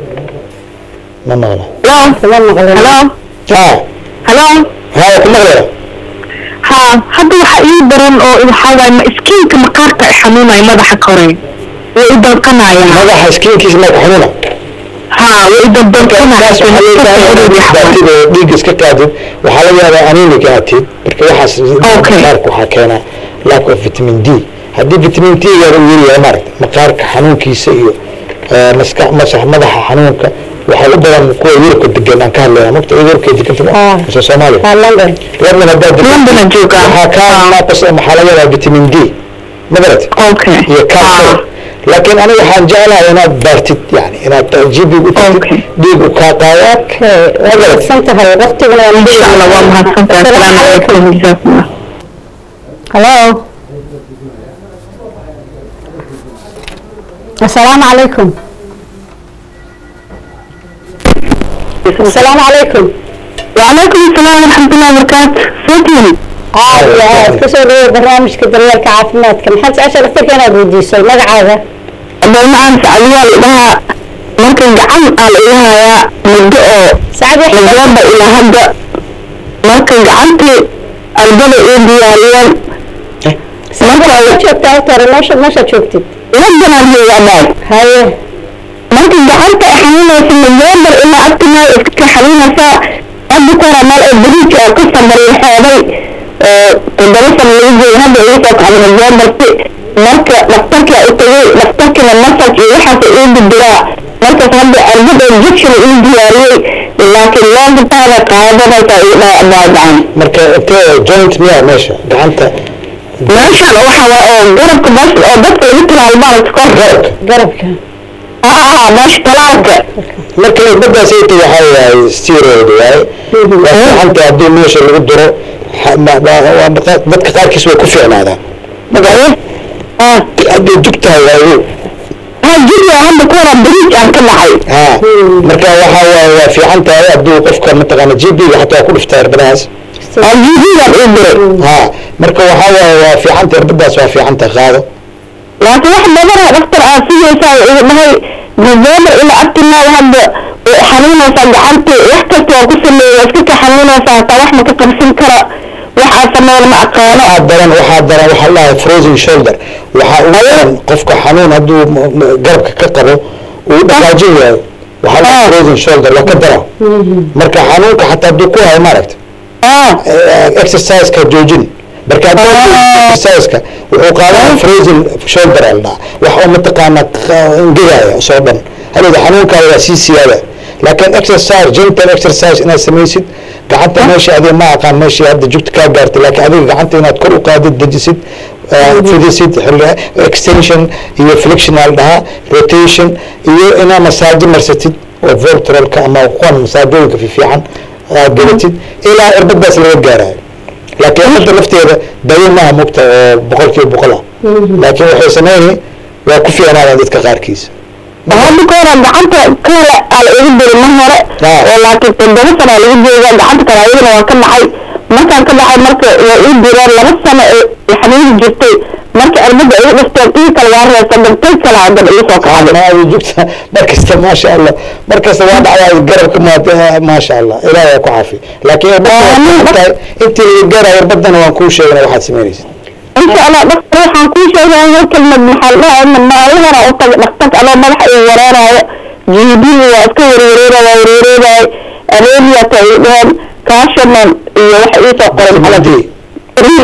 ma maqla halo kuma maqlayno halo ha halo ha ku maqleena ha hadda waxaa ii daran oo waxaa waaye ma iskiinka maqaarka ay xanuunaya madaxa kore way i danqanayaan madaxa skiinkiisa maa ku xanuuna ha way i taas waxaa loo baahan yahay inaad dandanqanaya baatid oo dhiigga iska qaadid waxaa laga yaabaa anemic inaad tihid marka waxaas Okay. maqaarka waxaa keenaa lack of vitamin d haddii vitamin d gaada uu yaryahay maaragta maqaarka xanuunkiisa iyo eh, maska masax madaxa xanuunka waxaa u badan kuwa yurubka degan aan ka hadlaya mogta yurubka degan Ah. mise soomaaliya waa london london haddaa degan London aan joogaa. waxaa kaa naaqas maxaa laga yaabaa vitamin d ma garat okay iyo calcium laakiin aniga waxaan jeclahay inaad baartid yani inaad gb u tagtid Okay. dhiig u kaa qaado okay waa mahadsan tahay waqtiguna waa insha allah waa mahadsantahay asalaamu calaykum jazaakumullah halo asalaamu calaykum asalaamu calaykum وعليكم السلام ورحمة الله وبركاته سجن aad iyo aad kusoo dhawo barnaamijka daryeelka caafimaadka maxaad jecesha daktarka inaad weydiiso magacaaga dowlacaan sacadiyaal idhaha markan gacan aan ilahayaa muddo oo sacad wax november ilaa hadda markan gacantii albada ii diyaariyeen marka ma joogtaa horta hore meesha meeshaad joogtid ladanaan heegaadaan haye marka gacanta ay xanuunaysa november ilaa abtimaay iska xanuunaysaa hadda ku hora meel oo bariij oo ka samariixooday oo toddoba sano lagu joogay hadda igu soo kacday november si marka dhaktarka u tagay dhaktarkina masaj iyo waxaas ii didiraa markaas hadda arbad oo injection ii diyaariyey laakiin loogitaada qaadanaysaa ii dhaadhacan marka intee joint miyaa meesha gacanta meeshan waxa waa oo garabka bas oo dadka lagu talaalmaan kor garabka garabka aa meesha talaalka marka irbadaas ay tahay waxaa waaye steroid waaye waa fiicanta haddii meesha lagu duro ha- ma- ma- waa maqa- dadka qaarkiis way ku fiicnaadaan magace ah hadday jug tahay waayo jiri hadda ku hora bridge aan ka dhacay ha marka waxaa waaye waa fiican tahay hadduu qofka mataqaana gb ga xataa waa ku dhiftaa irbadahaas dirtay jibigan ii diray ha marka waxaa waaye waa fiicanta irbadaas waa fiicanta qaado laakiin wax badana dhaktar aad sugaysaa igu dhahay november ilaa abtinaal hadda way xanuunaysaa gacanta wax kasta waa ku sameeya iska ka xanuunaysaa hataa wax ma ka qabsan kara wax aad sameeyna ma aqaano waxaa daran waxaa daran waxaa la dhahay frozen shoulder waxaa ugu daran qofka xanuun hadduu m- m- garabka ka qabo uu dhaqaajin waayo waxaa la dhahay frozen shoulder waa ka dara marka xanuunka xataa hadduu ku hayo maaragta ah exerciseka joojin marka haddii exerciseka wuxuu qaadaa frozen shoulder la dhahaa wax oo mataqaana qa- engegaya soo dhan halowda xanuunkaada waa sii siyaada laakiin exercise gentle exercise inaad samaysid gacanta meesha adiga ma aqaan meeshii hadda jugta kaa gaartay laakiin adiga gacanta inaad kor u qaadid dejisid eh, fidisid xilli- extension iyo flectional dhahaa rotation iyo inaad masaajo marsatid oo voltrolka ama kuwan masaajooyinka fiifiican aad gelatid ilaa irbadaas laga gaarayo laakiin hadda lafteeda dawo maaha mugta oo boqol kiiba boqol ah laakiin waxay sameynay waa ku fiicnaadaan dadka qaarkiisa hadda ka hore gacanta kale aa la igu diri mar hore Ah. oo laakiin toddoba sano aa lagu jooga gacanta kale ayadana waa ka dhacay markaan ka dhacay marka waa ii direen laba sano ee xanuuni jirtay marka cirbada igu dhifteen ii kale waa reesa dantay kale haddana ii soo kacday maadi jugta markasta maasha allah markasta waa dhacdaa garabka maad maasha allah ilaah waa ku caafi laakiin irbada waa ku tahay intii laga gaarayo irbadana waan kuu sheegana waxaad samaynaysa insha allah dhaktar waxaan kuu sheegaya hal kelmad maxaa la dhahaa maalahana u taga dhaktarka anoo madaxa ii wareerayo jibihi waa iska werwareera waa werwareerayo anemiyata ii dheheen kaashaman iyo waxa ii soo qoray Hadii. ri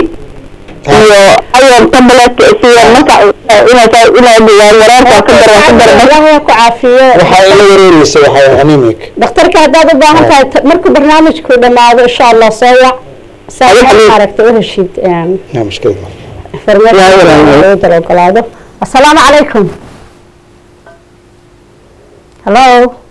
iyo ayon tabletka isiya marka inaa inaa wareerka ka daro ka daro ilaahay ku caafiyo waxaa ila wareereysa waxaa anemic dhakhtarka haddaad u baahan tahay t- markuu barnaamijku dhammaado insha allah soo wac saa aragta u heshid no mushkilad ma farmeerka dal ogolaado assalaamu calaykum hallo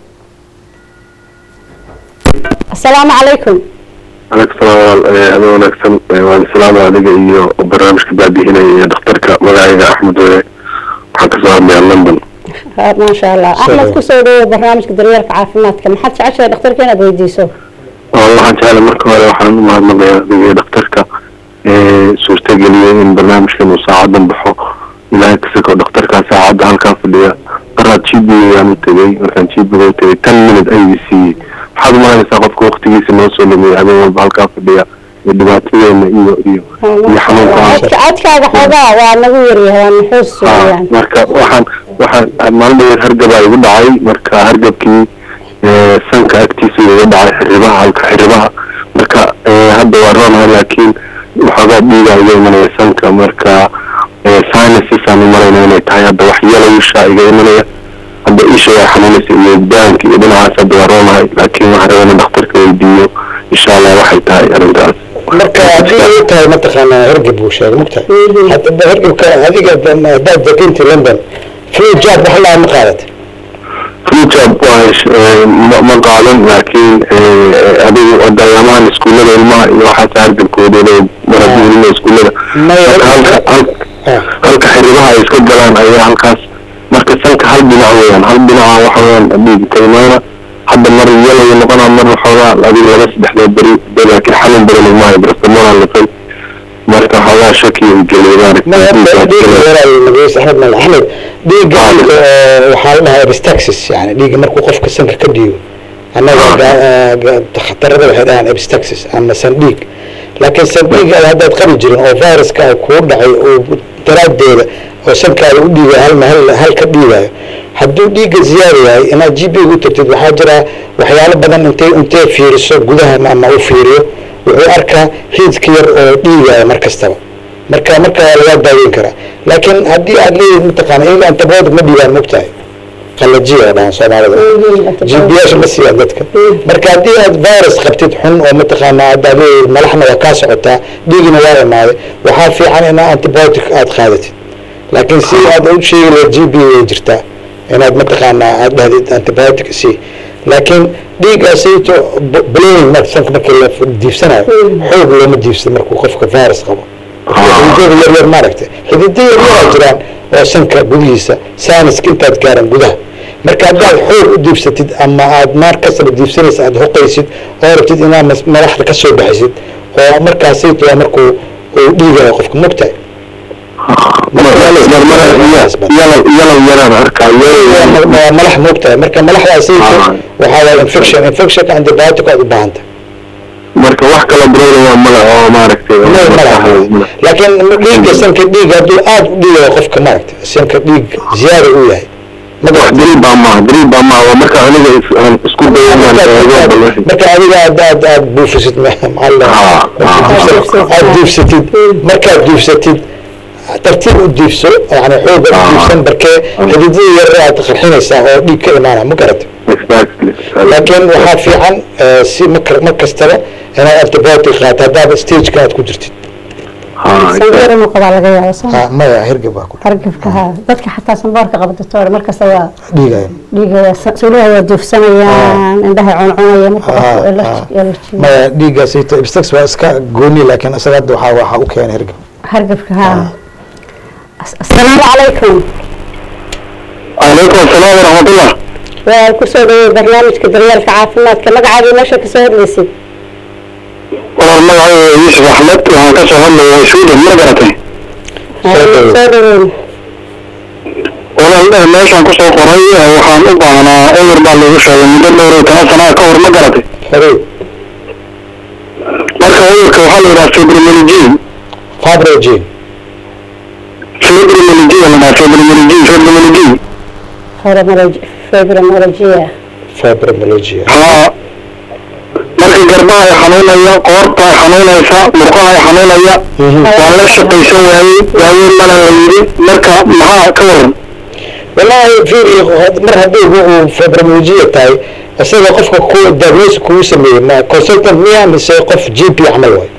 assalaamu calaykum عليك السلام أنا ونكسن وعلى السلام عليك إيو برنامج كبابي هنا دكتورك مقاعدة أحمد وي حتى صار من لندن ها، ما sha allah axmed kusoo dhawo barnaamijka daryeelka caafimaadka maxaad jeceshahay dhakhtarka inaad weydiiso والله جعل مركو هذا وحنا ما نبغي دكتورك suurta geliyay in barnaamijkan uu saacadan baxo ilaahay kasako dhakhtarkaa saacadda halkaa fadhiya qaraad jibigaan u tegey markaan jibiga u tegey ten minute ayuu siiyey waxaad umalanaysaa qofka waktigiisa noo soo lumiyay habeen walba halkaa fadhiya iyo dhibaatadeena iyo iyo iyo xanuunka codka codkaaga xoogaa waa nagu yaryahay waa nuxuus Ah, weeyaan marka waxaan waxaan maalin dheer hargabaa igu dhacay marka hargabkii eh, sanka agtiisa iga dhacay xiribaha halka xiribaha marka eh, hadda waa roonaha laakiin waxoogaa dhiigaa iga imanaya sanka marka sinuses aan u malayna inay tahay hadda wax yelowsha iga imanaya hadda isha waa xanuunaysa iyo daanka iyo dhinacaas hadda waa roonahay laakiin waxaan rabaa in dhakhtarka weydiiyo insha allah waxay tahay arrintaas marka haddii ay tahay mataqaana hergeb buu sheegay mugtahay hadda hergebka adiga haddaad deginti london free job wax laa ma qaadatay rujab waa ma- ma qaadan laakiin eh, adigu dayaamahan iskuullada ilmaha iyo waxaas hargabkooda inay maraduulina iskuullada Maya, marka halka hal- Ah. halka xiribaha ay iska galaan ayaa halkaas marka sanka hal dhinac weeyaan hal dhinaca waxa weeyaan dhiig ka imaana hadda mar yelay noqonaa mar waxoogaa adiga laba saddexdood beri beri laakiin xalin beri lagmaayo brastamona lafay marka waxoogaa shaki geliyay ma hadda dhiigga yaraayo magaciisa axmed mal axmed dhiigga marka, eh, waxaa la dhahaa epistaxis yani dhiigga markuu qofka sanka ka dhiigo annaga ga- eh, ga- dhakhtarada waxay dhahaan epistaxis ama sandhiig laakiin sandhiiga haddaad qabi jirin oo viruska kuu dhacay oo daraadeeda oo sankaada u dhiigayo hal hal hal ka dhiigayo hadduu dhiigga ziyaada yahay inaad g p u tagtid waxaa jira waxyaalo badan intay intay fiiriso gudaha ama u fiiriyo wuxuu arkaa riidka yar oo dhiigaya mar kastaba marka marka waa lagaa daaweyn karaa laakiin haddii aad leeyihin mataqaana iyaga antibiotic ma dhiibaan mogtahay qalajiya oo dhahan soomaalida jibiyaasha ma siiyaan dadka marka haddii aad virus qabtid xun oo mataqaana haddaad leeyihin malaxna waa kaa socotaa dhiigina waa imaaday waxaa fiican inaa antibiotic aad qaadatid laakiin si aad u sheegi lahayd g p way jirtaa inaad mataqaana aad dhahdid antibiotic si laakiin dhiiggaasayto blowing marka sanka markii la diibsanayo xoog looma diibsado markuu qofka virus qabo xididada yar yar maaragtay xidida yar yaraa jiraan oo sanka gudihiisa saaniska intaad gaaran gudaha marka haddaad xoog u diibsatid ama aad maar kastaba diibsanaysa aad hoqaysid oo rabtid inaad mas- madaxda ka soo bixisid oo markaasay tahay markuu uu dhiigayo qofka mogtahay yalow yaraan arkaa waa malax mogtahay marka malaxdaasay Ah. waxaa waay infection infectionka antibiotic aad u baahanta marka wax kala brolaya male oo maaragtay laakiin dhiigga sanka dhiig hadduu aad u dhiigayo qofka maaragta sanka dhiig ziyaada uu yahay wax daliil baa maaha daliil baa maaha waa marka aniga is- aan isku dayo inaan eego bal wixii marka adiga aad aad aad buufisid maxaa Ah, ah, aad duufsatid markaad duufsatid tartiib u diifso yani xooga u Ah. diifsan barkee xididada yar aad qarxinaysaa oo dhiig ka imaana ma garata exactly laakiin waxaa fiican eh, si mar mar kastaba inaad antibiotic qaato haddaaba stageka aad ku jirtid Ha, sangeer inuu qabaa laga yaabo soo Ah, maya hergeb baa ku hargabka haa dadka xataa sanboorka qaba doctor markasta waa dhiigaya dhiigaya suulaha waa duufsanayaan indhaha cuncunaya marka Ah, qofku ah. allergy maya dhiiggaasito ibstax waa iska gooni laakiin isaga hadda waxaa waxaa u keenay hergeb hargabka haa As- assalaamu calaykum calaykum asalaam waraxmatullah waa kusoo dhawey barnaamijka daryeelka caafimaadka magacaadii meesha kasoo hadlaysid walaal magacayga yuusuf axmed waxaan ka soo hadlaya sweden ma garatay dhaweey. soo dhaweyn walaal eh, meeshaan kusoo qoray eh, waxaan u baahnaa cudur baa lagu sheegay muddo dhowr iyo toban sanaa ka hor ma garatay horey marka cudurka waxaa la yidhaha fibromyalgia fabrogene fibromyalgia la yidhaha fibromyalgia fibromyalgia Fibromyalgia- fibromyalgia fibromyalgia haa marka garbaha ay xanuunaya qoorta ay xanuunaysa murqaha ay xanuunaya waa la shaqaysan waayey waayeen mana la yidhi marka maxaa ka waran wallaahi fiiri mar haddii uu fibromyalgia tahay isaga qofka ku diagnose kugu sameeyey ma consultant miya mise qof g p camal waay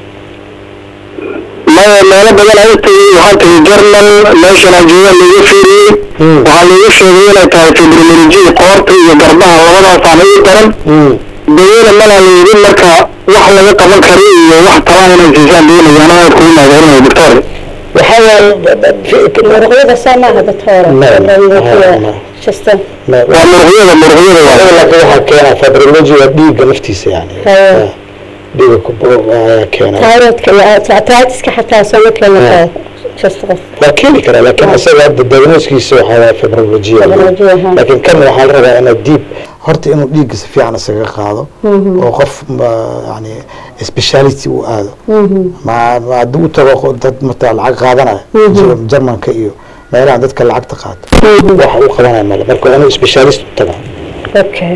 maya meelo badan aan tagay waxaan tagay jarmal meeshan aan jooga laiga fiiriyey Mm. waxaa laiga sheegay inay tahay fibromyalgia qoorta iyo garbaha labadaasaan ii daran daweyne mana la yidhi marka wax laga qaban karo iyo wax talaa inay siisaan doonayaan aad kugu maageerinaya doctor waxaa waaye muruqyada saa maaha doctor Ma- ma- ma- jasta waa muruqyada muruqyada waa laakiin waxaa keena fibromyalgia waa dhiigga naftiisa yani Haya. dhiigga ku ayaa keena tayroodka iyo arthritis-ka xataa soo ma keeni jasta qof waa keeni karaa laakiin isaga hadda diagnoskiisa waxaa waaye fibromyalgia Fibromyalgia, ha. laakiin kan waxaa la rabaa inaad diib horta inuu dhiigga si fiican isaga qaado oo qof ma- yani speciality uu aado ma ma haddii u tago qo- dad mata lacag qaadanaya Jar- jarmanka iyo meelaha dadka lacagta qaato waxa uu qabanaya male marka waa inuu specialist u tagaa okay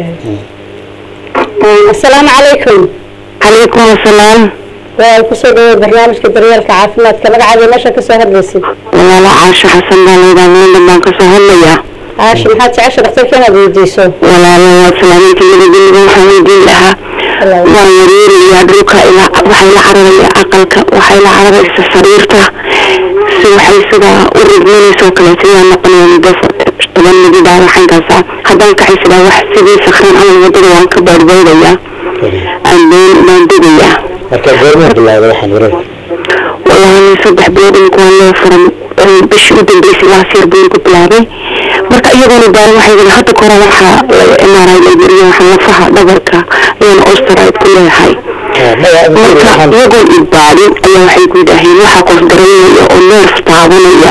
assalaamu calaykum calaykum asalaam waa kusoo dhawey barnaamijka daryeelka caafimaadka magacaadii meesha kasoo hadlaysid walaalo caasho xasan baa layidhaha london baan kasoo hadlayaa caashi maxaad jecesha dhakhtarka inaad weydiiso walaalo waa salaaminta midageliga waxaan weydiin lahaa waan wareerayaa dhulka ilaa waxay la cararaya aqalka waxay la cararaysa sariirta si waxay sidaa u rigmanaysoo kaleeto yaa noqonaya muddo toban mididaa waxankaasa haddaan kacay sidaa wax sidii sakran camal wadada waan ka baadhbaydayaa aan been baan degayaa marka goormuu bilaawda waxaan wareer walahi saddex bilood imika waa loo furan bishii u dambeysay last year buu ku bilaabay marka iyagoona baaran waxay yidhi hadda kore waxaa mri layberiya waxaa lafaha dhabarka ayaan osteroid ku leeyahay marka iyagoon ibaalin ayaa waxay ku yidhaaheen waxaa qof dareemaya oo neerf taabanaya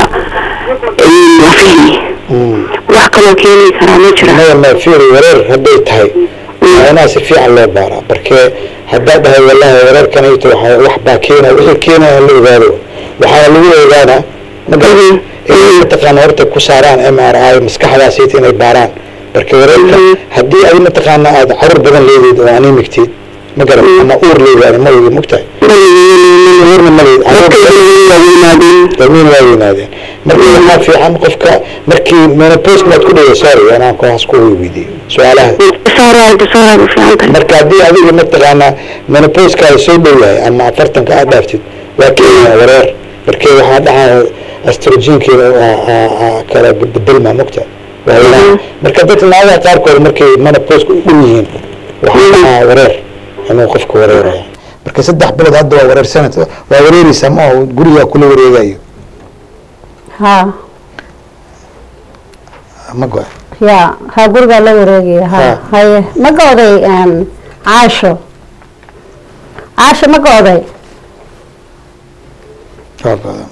lafihii wax kaloo keeni karaa ma jira maya ma fiiri wareer hadday tahay waa inaa si fiican loo baaraa barkee haddaa dhahay wallahi wareerkanayto waxaa wax baa keena wixii keenaya la ogaado waxaana lagu ogaanaa magaa inay mataqaana horta ku saaraan m r i maskaxdaasayta inay baaraan barke wareerka haddii ay mataqaana aad carur badan leedeed oo animigteed ma garan ama uur leedaani ma wigi mogtahay uurna ma leed damiin waa weynaadeen marka waxaa fiican qofka markii menopause maad ku dhaway sorry anaan kuwaas ku weydiiyo su-aalaha saaraad saaraad u fiican tahay marka haddii adiga mataqaanaa menopauskaada soo dhow yahay ama afartanka aad dhaaftid waa keenaya wareer markee waxaa dhacaa astrogenkeeda kala bedelmaa mogta waa marka dadka naagaha qaarkood markay menopauska u dhow yihiin waxaa dhacaa wareer inuu qofka wareeraya marka saddex bilood hadda waa wareersanad waa wareereysaa ma oo gurigaa kula wareegayo ها ma go يا ها gurigaa la wareegaya ha Ha. haye ma go'day een, caasho caasho ma go'day waa go-da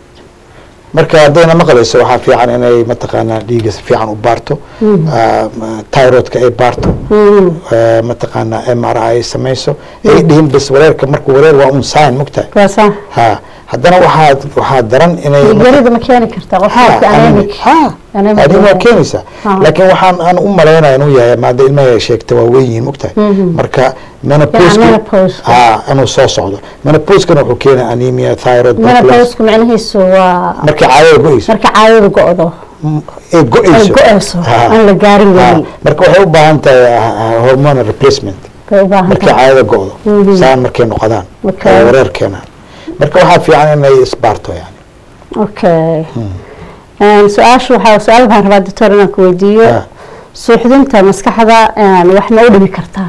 marka haddayna maqlayso waxaa fiican inay mataqaanaa dhiiga si fiican u baarto ah, ma- thyroidka ay baarto ah, mataqaanaa m r i ay samayso ay dhihin bas wareerka marka wareer waa un sign mogtahay waa saa ha haddana waxaa waxaa daran inay dhiiggarida ma keeni kartaa qofka anemic Anemic adin waa yahay. keenaysaa Ha. laakiin waxaan aan u malaynaya inuu yahay maada ilmaha sheegta waa weyn yihiin mogtahay marka menopause menopause. ha inuu soo socdo menopausekana wuxuu keenaa anemia thyroid blood loss. menopause micnihiisu waa markii caadada go-eyso marka caadadu go-do ay ay go-eyso go-eyso Ha. aan la gaarin Ha. weli marka waxay u baahan tahay ah, ah, hormonal replacement bay u baahan markay tahay caadada go-do saan markay noqdaan Okay. oo wareer keenaan marka waxaa fiican inay isbaarto yani okay Een, su-aasha waxaa su-aal baan rabaa doctor inaan ku weydiiyo Ha. suuxdinta maskaxda een, wax ma u dhimi kartaa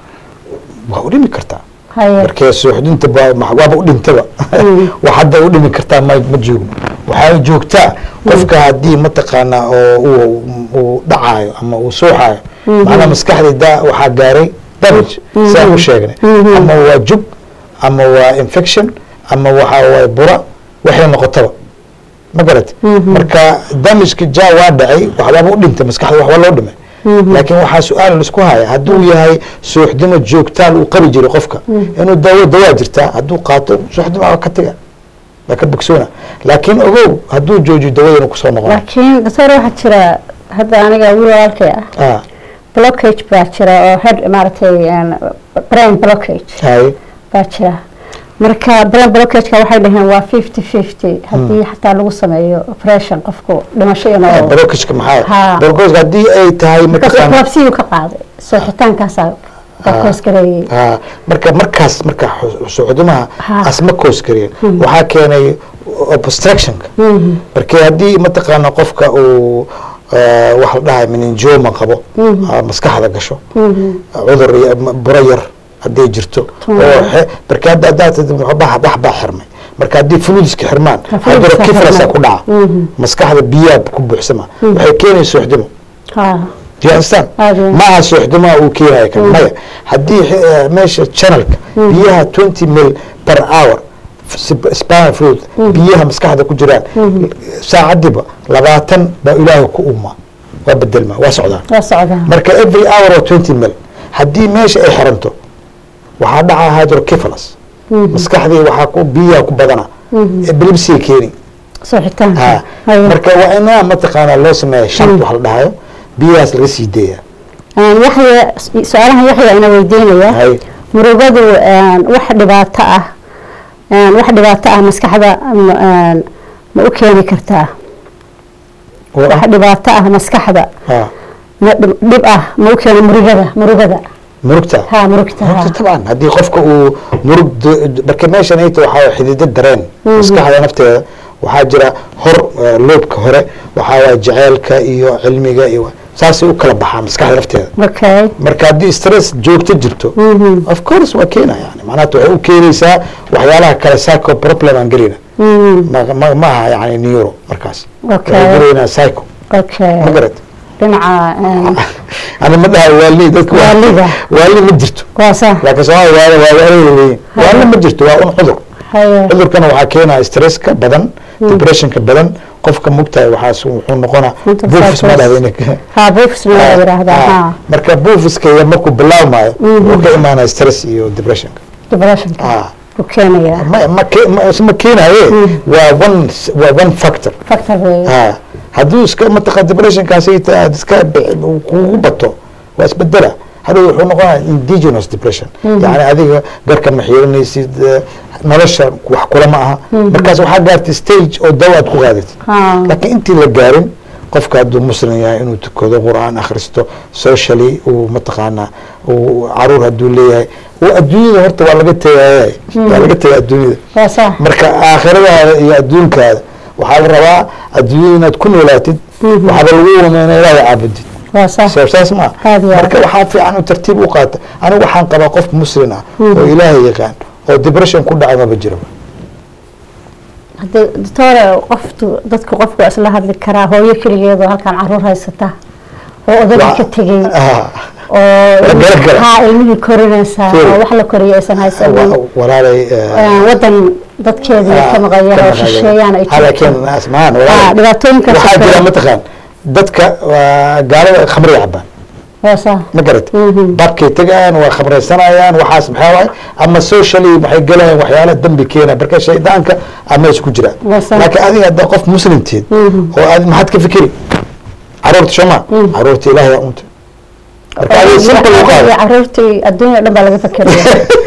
waa u dhimi kartaa haye markee suuxdinta ba- ma- waaba u dhintaba wax hadda u dhimi kartaa ma ma joogno waxaa joogtaa qofka haddii mataqaanaa oo uu uu dhacaayo ama uu suuxaayo macnaa maskaxdii da waxaa gaaray damage sidaan u sheegnay ama waa jub ama waa infection ama waxaa waay bura waxay noqotaba ma garat marka damageka ja waa dhacay waxbaaba u dhintay maskaxda waxba loo dhimay laakiin waxaa su-aal laisku haya hadduu yahay suuxdimo joogtaal uu qabi jiray qofka inuu daawo dawaa jirtaa hadduu qaato suuxdimo waa ka taga waa ka bogsoona laakiin ogow hadduu joojiyo dawada inuu kusoo noqon laakiin doctor waxaa jira hadda aniga wiil walaalkay ah ah blockage baa jira oo head maaragtay een, brain blockage hay baa jira marka brain blockageka waxay dhaheen waa fifty fifty haddii xataa lagu sameeyo operation qofku dhimasho inuu barokajka maxaa Ha. barokajka haddii ay tahay because mataqaana epilepsy ka qaaday soxitaankaasaa baa koos gareeyey ha marka markaas marka xu- suuxdimaha Ha. asma koos kareen waxaa keenay obstructionka marka haddii mataqaana qofka uu eh, wax la dhahay meningioma qabo ah, maskaxda gasho cudur iyo ma- buro yar hadday jirto Tumor. oo xe- marka hadda haddaad tidhi muxuu baa wax baa xirmay marka haddii fluidska xirmaan Ha, fluidska hydrocephalus xirmaan. ku dhaca maskaxda biyaa ku buuxsama waxay keenaysa suuxdimo ha Do you understand? Aad iyo aad. maaha suuxdimaa uu keenaya kan maya haddii eh, meesha channelka biyaha 20 mil per hour sp- spinal fluid biyaha maskaxda ku jiraan saacadiba labaatan baa ilaaha ku uma waa bedelma waa socdaan waa socdaa marka every hour oo 20 mil haddii meesha ay xiranto waxaa dhaca hydrocephalus maskaxdii waxaa ku biyaha ku badana epilepsy keeni soxitaanka ha Haye. marka waa inaa mataqaanaa loo sameeya shant wax la dhahayo biyahaas laga sii deeya Een, yaxya su-aalahan yaxya ina weydiinaya hay murugadu een, wax dhibaato ah een, wax dhibaato ah maskaxda ma- een, ma u keeni kartaa oo wax dhibaato ah maskaxda ah ma dhib dhib ah ma u keeni murugada murugada murugta ha murugta ha murugta taban haddii qofka uu murug d- marka meeshan ay tahay waxaa xididdo dareen maskaxda nafteeda waxaa jira hor eh, loobka hore waxaa waaya jaceylka iyo cilmiga iyo saasay u kala baxaan maskaxda nafteeda okay marka haddii stress joogto jirto of course waa keena yani macnaha waxay u keenaysaa waxyaalaha kale psycho problem aan gelina ma- ma ma aha yani neuro markaas Okay. waxay gelaynaa psycho okay ma garat dhinaca een, ani ma dhaha waali dadka waa- Waalida. waali ma jirto waa sax laakiin soomaaliya waa waa waa weyn waali ma jirto waa un cudur haye cudurkana waxaa keenaya stresska badan depressionka badan qofka mugtahay waxaas wuxuu noqonaa Mental buufis ma psychosis. dhahda inay ha buufisna la yidhaahdaa Ah, ha marka buufiska iyo markuu bilaawmaayo wuxuu ka imaanaya stress iyo depressionka depressionka Ah. u keenaya ma ma ke- ma ma keenaye waa one s- waa one factor factor weeye Ah, hadduu iska mataqa depressionkaasi ta- aad iska bi- kugu bato waa isbedela hadhow wuxuu noqonaya indigenous depression yani adiga garka ma xiiranaysid eh, nolosha wax kula ma aha markaas waxaa gaartay stage oo dawa aad ku qaadatid ha laakiin intii la gaarin qofka hadduu muslim yahay inuu tukado qur-aan akhristo socially uu mataqaanaa uu caruur hadduu leeyahay uu adduunyada horta waa laga tegaya waa laga tegaya adduunyada waa sax marka aakhiradaada iyo adduunkaada waxaa la rabaa adduunyada inaad ku noolaatid waxaaba lagu wama ina ilaahay caabudid waa sax soo saas ma Aad iyo aad. marka waxaa fiican u tartiib u qaata anigu waxaan qabaa qof muslim ah oo ilaahay yaqaan oo depression ku dhacay maba jiro hadii doctore qoftu dadku qofku waa isla hadli karaa hooyo keligeed oo halkaan caruur haysata oo odaga ka tegey Ah, oo Garab garab. haa ilmihii korinaysaa Fiiri. oo wax la koriyo aysan haysanin wa- walaalay eh, Een, wadan dadkeedii ka maqayaan oo shisheeyaan ay Ha, laakiin jirto asmaan haa walaalay dhibaatooyinkaas waxaa jira mataqaan dadka waa gaalada khamriga cabaan hoosa ma garat Mhm. babkay tegayaan waa khamraysanayaan waxaas maxaa waay ama socially waxay galayaan waxyaala dambi keena marka shaydaanka ama isku jira Wasa. laakiin adiga hadda qof muslimtiin oo aad maxaad ka fikiri caruurta shoma caruurta ilaahay waa unta marka adiga simple u qaado caruurtii adduunya dhan baa laga fakeraya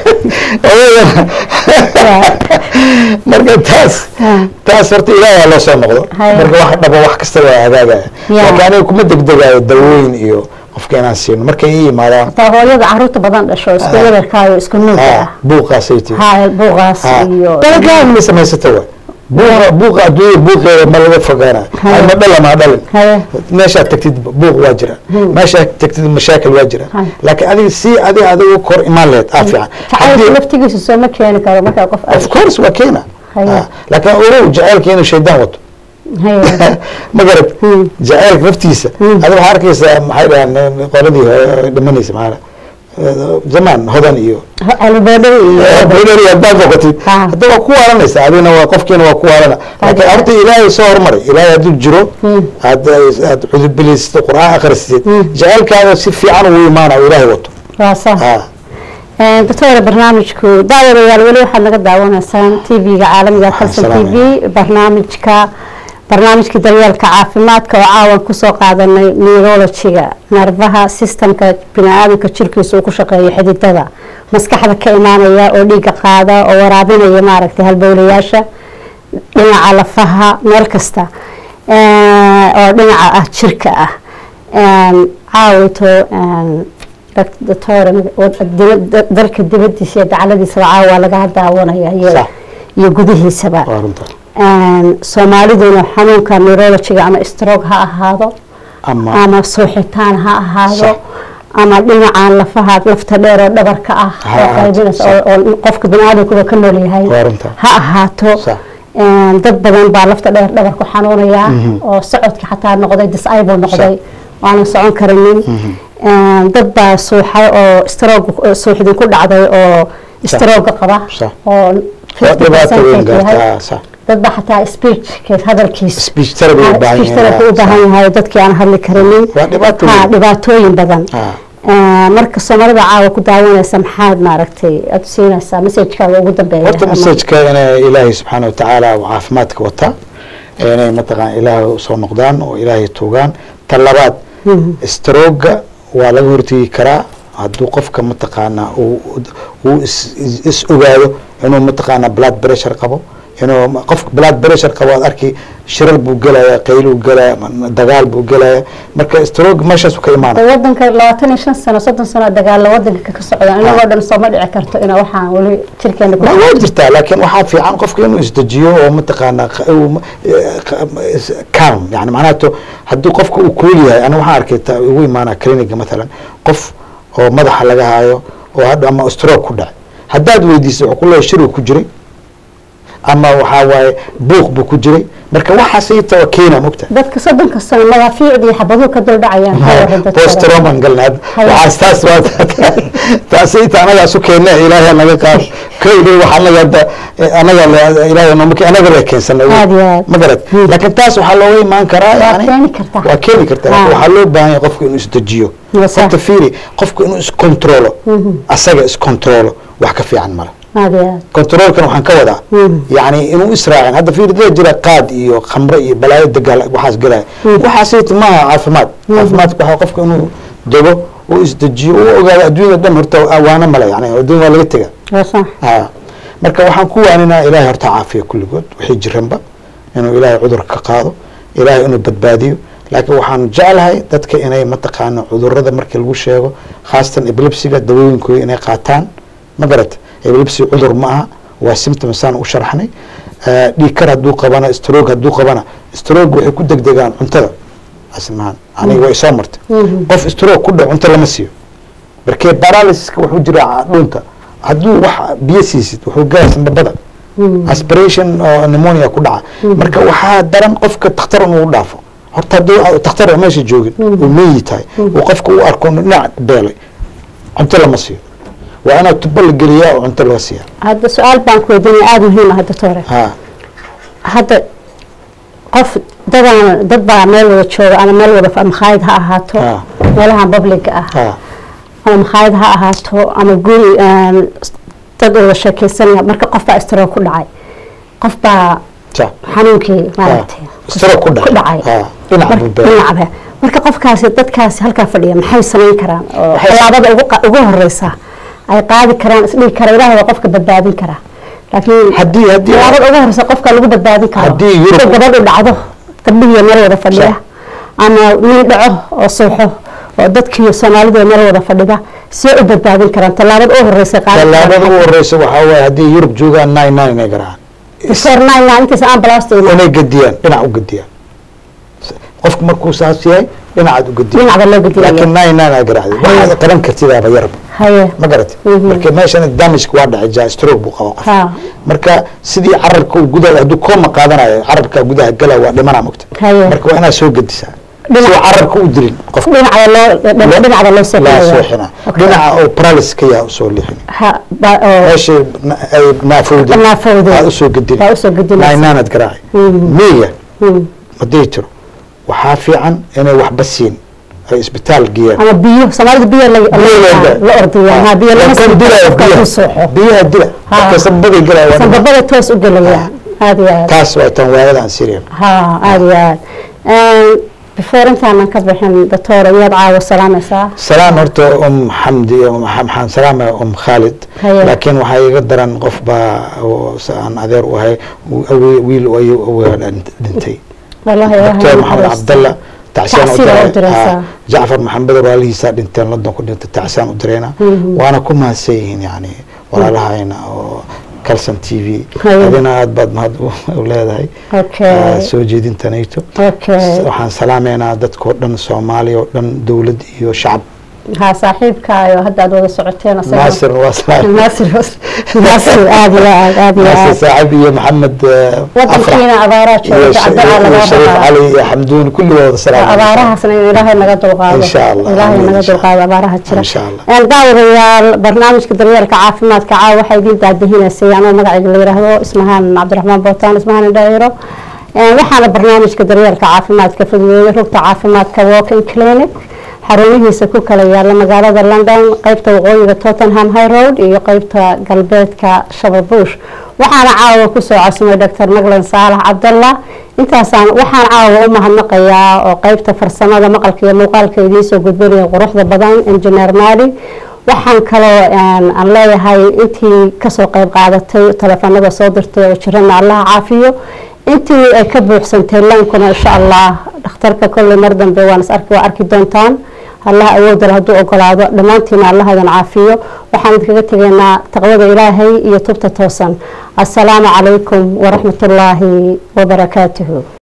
marka taas Ha. taas horta ilaahay loo soo noqdo Haya. marka wax dhabo wax kasta waa hagaagaya Ya. laakiin aniga kuma degdegayo dawooyin iyo qofka inaan siino markay ii yimaadaan taa hooyada caruurta badan dhasho isku Ah. yadarkaayo isku nuuga ha ah buuqaasay tii haa buuqaas iyo dalkaan ma samaysata wa buuqa buuqa adduunya buuqeeda ma laga fogaana Haya. ma dhala ma dhalin haye meeshaad tagtid buuq waa jira meeshaad tagtid mashaakil waa jira Haya. laakiin adiga si adiga adigu kor imaan lehed aa fiican jacaylka Haddii- laftigiisa soo ma keeni karo markaa qof of course waa keena Haya. Ah, laakiin ogow jacaylka inuu shaydaan wato haye ma garad Hmm. jacaylka naftiisa Hmm. adiga waxaa arkaysaa maxay dhahaan qoladii hore dhimanaysa maxaa zamaan hodan iyo albeedhada iyo bidari haddaad noqotid Ha. hadda waa ku waalanaysa adigna waa qofkiina waa ku waalana laakiin Hada. horta ilaahay soo hormaray ilaahay hadduu jiro Hmm. aad aad cudubilisatid qur'aan akhrisatid Hmm. jacaylkaada si fiican ugu imaana oo ilaahay wato waa sax ha doctora barnaamijku daawadayaal weli waxaad naga daawanaysaan tv-ga caalamiga kalson t v barnaamijka barnaamijkii daryeelka caafimaadka oo caawan kusoo qaadanay neurologiga nervaha systemka bini-aadamka jirkiisa uu ku shaqeeyo xididada maskaxda ka imaanaya oo dhiiga qaada oo waraabinaya maaragtay halbowlayaasha dhinaca lafaha meel kasta eh, oo dhinaca ah jirka ah caawito doctor dalka dibadiisa iyo dacaladiisaba caawa laga daawanaya iyo Sax. iyo gudihiisaba waa runta soomaaliduna xanuunka neurologiga ama stroke ha ahaado ama ama suuxitaan ha ahaado Sax. ama dhinacan lafaha lafta dheer oo dhabarka ah Ha oo ahaato, qaybinaysa sax. oo oo qofka biniaadamkuba ka nool yahay waa runta ha ahaato Sax. Een, dad badan baa lafta dheer dhabarku xanuunaya oo socodka xataa noqday disable noqday waanan socon karinin Een, dad baa suuxay oo stroke suuxdin ku dhacday oo stroke qaba Sax. oo waa dhibaato 50% weyn yahay. gaartaa sax dad baa xataa speech hadalkiisa speech therapy u baahan speech therapy u baahan yahay dadkii aan hadli karinin Waa dhibaato Ha, weyn. dhibaatooyin badan ha Een, marka soomaalida caawa ku daawanaysa maxaad maaragtay aad siinaysaa messagekaaga ugu dambeeya horta ama- masajka inay ilaahay subxaana watacaala uu caafimaadka wataa inay mataqaan ilaahay usoo noqdaan oo ilaahay tuugaan ta labaad strooga waa laga hortegi karaa hadduu qofka mataqaanaa uu uu is- is- is ogaado inuu mataqaanaa blood pressure qabo inuu ma- qofka blood pressure qabo aad arki shiral buu gelaya qayluu gelaya ma- dagaal buu gelaya marka stroog meeshaasu ka imaanaya wadanka labaatan iyo shan sano soddon sano dagaalla wadanka ka socda inagoo dhan sooma dhici karto ina waxaan weli jirkeena ku ma waa jirtaa laakiin waxaa fiican qofka inuu isdejiyo oo mataqaanaa q- uu ma- eh, q- is- calm yani macnaha to haddii qofka uu kuul yahay ana waxaan arkay ta ugu imaanaa cliniga mathalan qof oo madaxa laga haayo oo hadda ama stroke ku dhacay haddaad weydiisay wuxuu ku leeyahay shiruu ku jiray ama waxaa waaye buuq buu ku jiray marka waxaas ita waa keena mogta dadka soddonka sano madaafiicdii xabaduhu ka duldhacayaan ka waran dadka postroman galna Haya. waxaas taas waa taas ita anagaa isu keena ilaahay naga qaad kaydi wax anaga da anaga la- ilaahay nooma ke- anaga la keensana Aad iyo aad. ma garad laakiin taas waxaa looga imaan karaa Waa yani keeni kartaa. waa keeni kartaa laakiin Ah. waxaa loo baahan yahay qofku inuu isdejiyo Waa sax. horta fiiri qofku inuu iskontrolo asaga iskontrolo wax ka fiican male aad iyo aad controlkan waxaan ka wadaa Mhm. yani inuu israacin hadda fiir dee jira qaad iyo khamre iyo balaayo dagaal waxaas galaya waxaasayt maaha caafimaad caafimaadka waxaa qofka inuu dego uu isdejiyo uu ogaado adduunyada dhan horta waana male yani adduunya waa laga tega waa sax ha marka waxaan ku waaninaa ilaahay horta caafiya kulligood wixii jiranba inuu ilaahay cudurka ka qaado ilaahay inuu badbaadiyo laakiin waxaan jeclahay dadka inay mataqaana cudurada markii lagu sheego khaasatan epilepsiga dawooyinkooda inay qaataan ma garata epilepsy cudur ma aha waa symptom saan u sharxnay Eh, dhiig kar hadduu qabana stroke hadduu qabana stroke waxay ku degdegaan cuntada asmahan aniga way soo martay qof stroke ku dhac cunto lama siiyo markee paralysiska wuxuu jiraa dhunta hadduu wax biyo siisid wuxuu galaa sanbabada aspiration oo pneumonia ku dhaca marka waxaa daran qofka takhtar inuu dhaafo horta haddii takhtar meesha joogin uu meeyi tahay uu qofka u arko inuu dhinac beelay cunto lama siiyo waa inaa tubo la geliyaa oo cunto laga siiya hadda su-aal baan ku weydiinaya aada muhiim ah hadda toore ha hadda qof dadan dad baa meel wada jooga ama meel wada fa- makhaayad ha ahaato Ah. meelaha publica ah ha ama makhaayad ha ahaato ama guri een, dad wada sheekeysanaya marka qof baa istiro ku dhacay qof baa ja xanuunkii maaragtay istiro ku ku dhacay dhacay ha dhinac Mar- buu beelay dhinacabe marka qofkaasi dadkaasi halkaa fadhiya maxay samayn karaan oo Waxay- tallaabada ugu qa- ugu horeysa ay qaadi karaan isdhihi kara ilaahay waa qofka badbaadin karaa laakiin haddii haddii tallaabada ugu horeysa qofka lagu badbaadin karo Haddii Yurub- sida gabadhu dhacdo gabdhihiiyo meel wada fadhiya ama nin dhaco oo suuxo oo dadkii soomaalida meel wada fadhida see u badbaadin karaan tallaabada ugu horeysa qaadi tallaabada ugu horeysa waxaa waaye haddii yurub joogaan nine nine inay garacaan horeysa intaas ambulance inay gediyaan dhinac u gediyaan qofku markuu saas yahay dhinacaad u gediya dhinacba loo gediya laakiin nine nine aa garacday waxaad qaban kartidaaba yarba haye ma garat Mhm. marka meeshan damageka waa dhacay ja stroke buu qaba qof ha marka sidii carabka uu gudaha hadduu kooma qaadanayo carabka gudaha gala waa dhimanaa mogta haye marka waa inaad soo gedisaa Dhinac- soo carabka u dilin qofka dhinacda loo dhinacda loo laa seexinaya sooxina Okay. dhinaca oo paralysis ka yaa usoo lixin ha ba- oo meeshay na- ay naafowday naafowday. aad usoo gedin Waa usoo gedinaysa. nainaanad garaaci Mhm. miya Hmm. haday jiro waxaa fiican inay waxba siin ay isbitaal geeyaan ama biyo soomaalida biyo la la ordiya ha biyo lama Kan siin dilaya karo qofka biyaha. ku sooxo biyaha dila Ha. marka sanbaday galaa waa dhinac. sanbabada toos u gelaya aad iyo aad taas waa tan waayadaan siriya ha aad iyo aad before intaanan ka bixin doctor iyaad caawa salaamaysaa salaan horta um xamdi um maxaan salaamaya um khaalid Haye. laakiin waxaa iga daran qof baa oo s- aan adeer u ahay uu awe- wiil ayuu aweer dhintay wallahi doctor ilaahay maxamed naxariisto. cabdalla tacsaan u Tacsiir u diray diraysaa. Ah, jacfar maxamed walaalihiisaa dhinteen london ku dhintay tacsaan u dirayna Mhm. waana ku mahadsan yihiin yani walaalahayna oo calson t v Haye. adina aad baad mahad u u leedahay okay Ah, soo jeedintanayto okay waxaan salaameynaa dadkoo dhan soomaaliya oo dhan dowlad iyo shacab ha saaxiibkaayo hadda aad wada socoteen asaga- naasir waa salaam naasir naasir aad iyo aad aad iyo naasir aad saaxib iyo maxamed eh, wadankiina abaaraa iyo jooga Sh- cabdalla iyo laga shariif rabaa cali iyo xamduun kulligooda salaam abaarahaasna in ilaahay naga dulqaado Insha Allah. ilaahay Amiin, naga insha dulqaado abaaraha jira Insha Allah. Een, daawadayaal barnaamijka daryeelka caafimaadka caawa waxaa idiin daadihinaysay anoo magacayga la yidhaahdo ismahaan cabdiraxmaan bootaan ismahaan indhaayiro Een, waxaana barnaamijka daryeelka caafimaadka fududeeyay rugta caafimaadka walking clinic xarumihiisa ku kala yaala magaalada london qeybta waqooyiga tottenham high road iyo qeybta galbeedka shababush waxaana caawa kusoo codsamay dr maglan saalax cabdalla intaasaan waxaan caawa u mahadnaqayaa oo qeybta farsamada maqalka iyo muuqaalka idiin soo gudbinaya quruxda badan engineer maali waxaan kaloo een, aan leeyahay intii kasoo qeyb qaadatay telefoonada soo dirtay oo jirana allaha caafiyo intii ay ka buuxsantay laankuna insha allah dhakhtarka kolley mar dambe waan is arki waa arki doontaan allaha awoodal hadduu ogolaado dhammaantiina allahadan caafiyo waxaan idinkaga tegaynaa taqwada ilaahay iyo tubta toosan assalaamu calaykum waraxmatullaahi wabarakaatuhu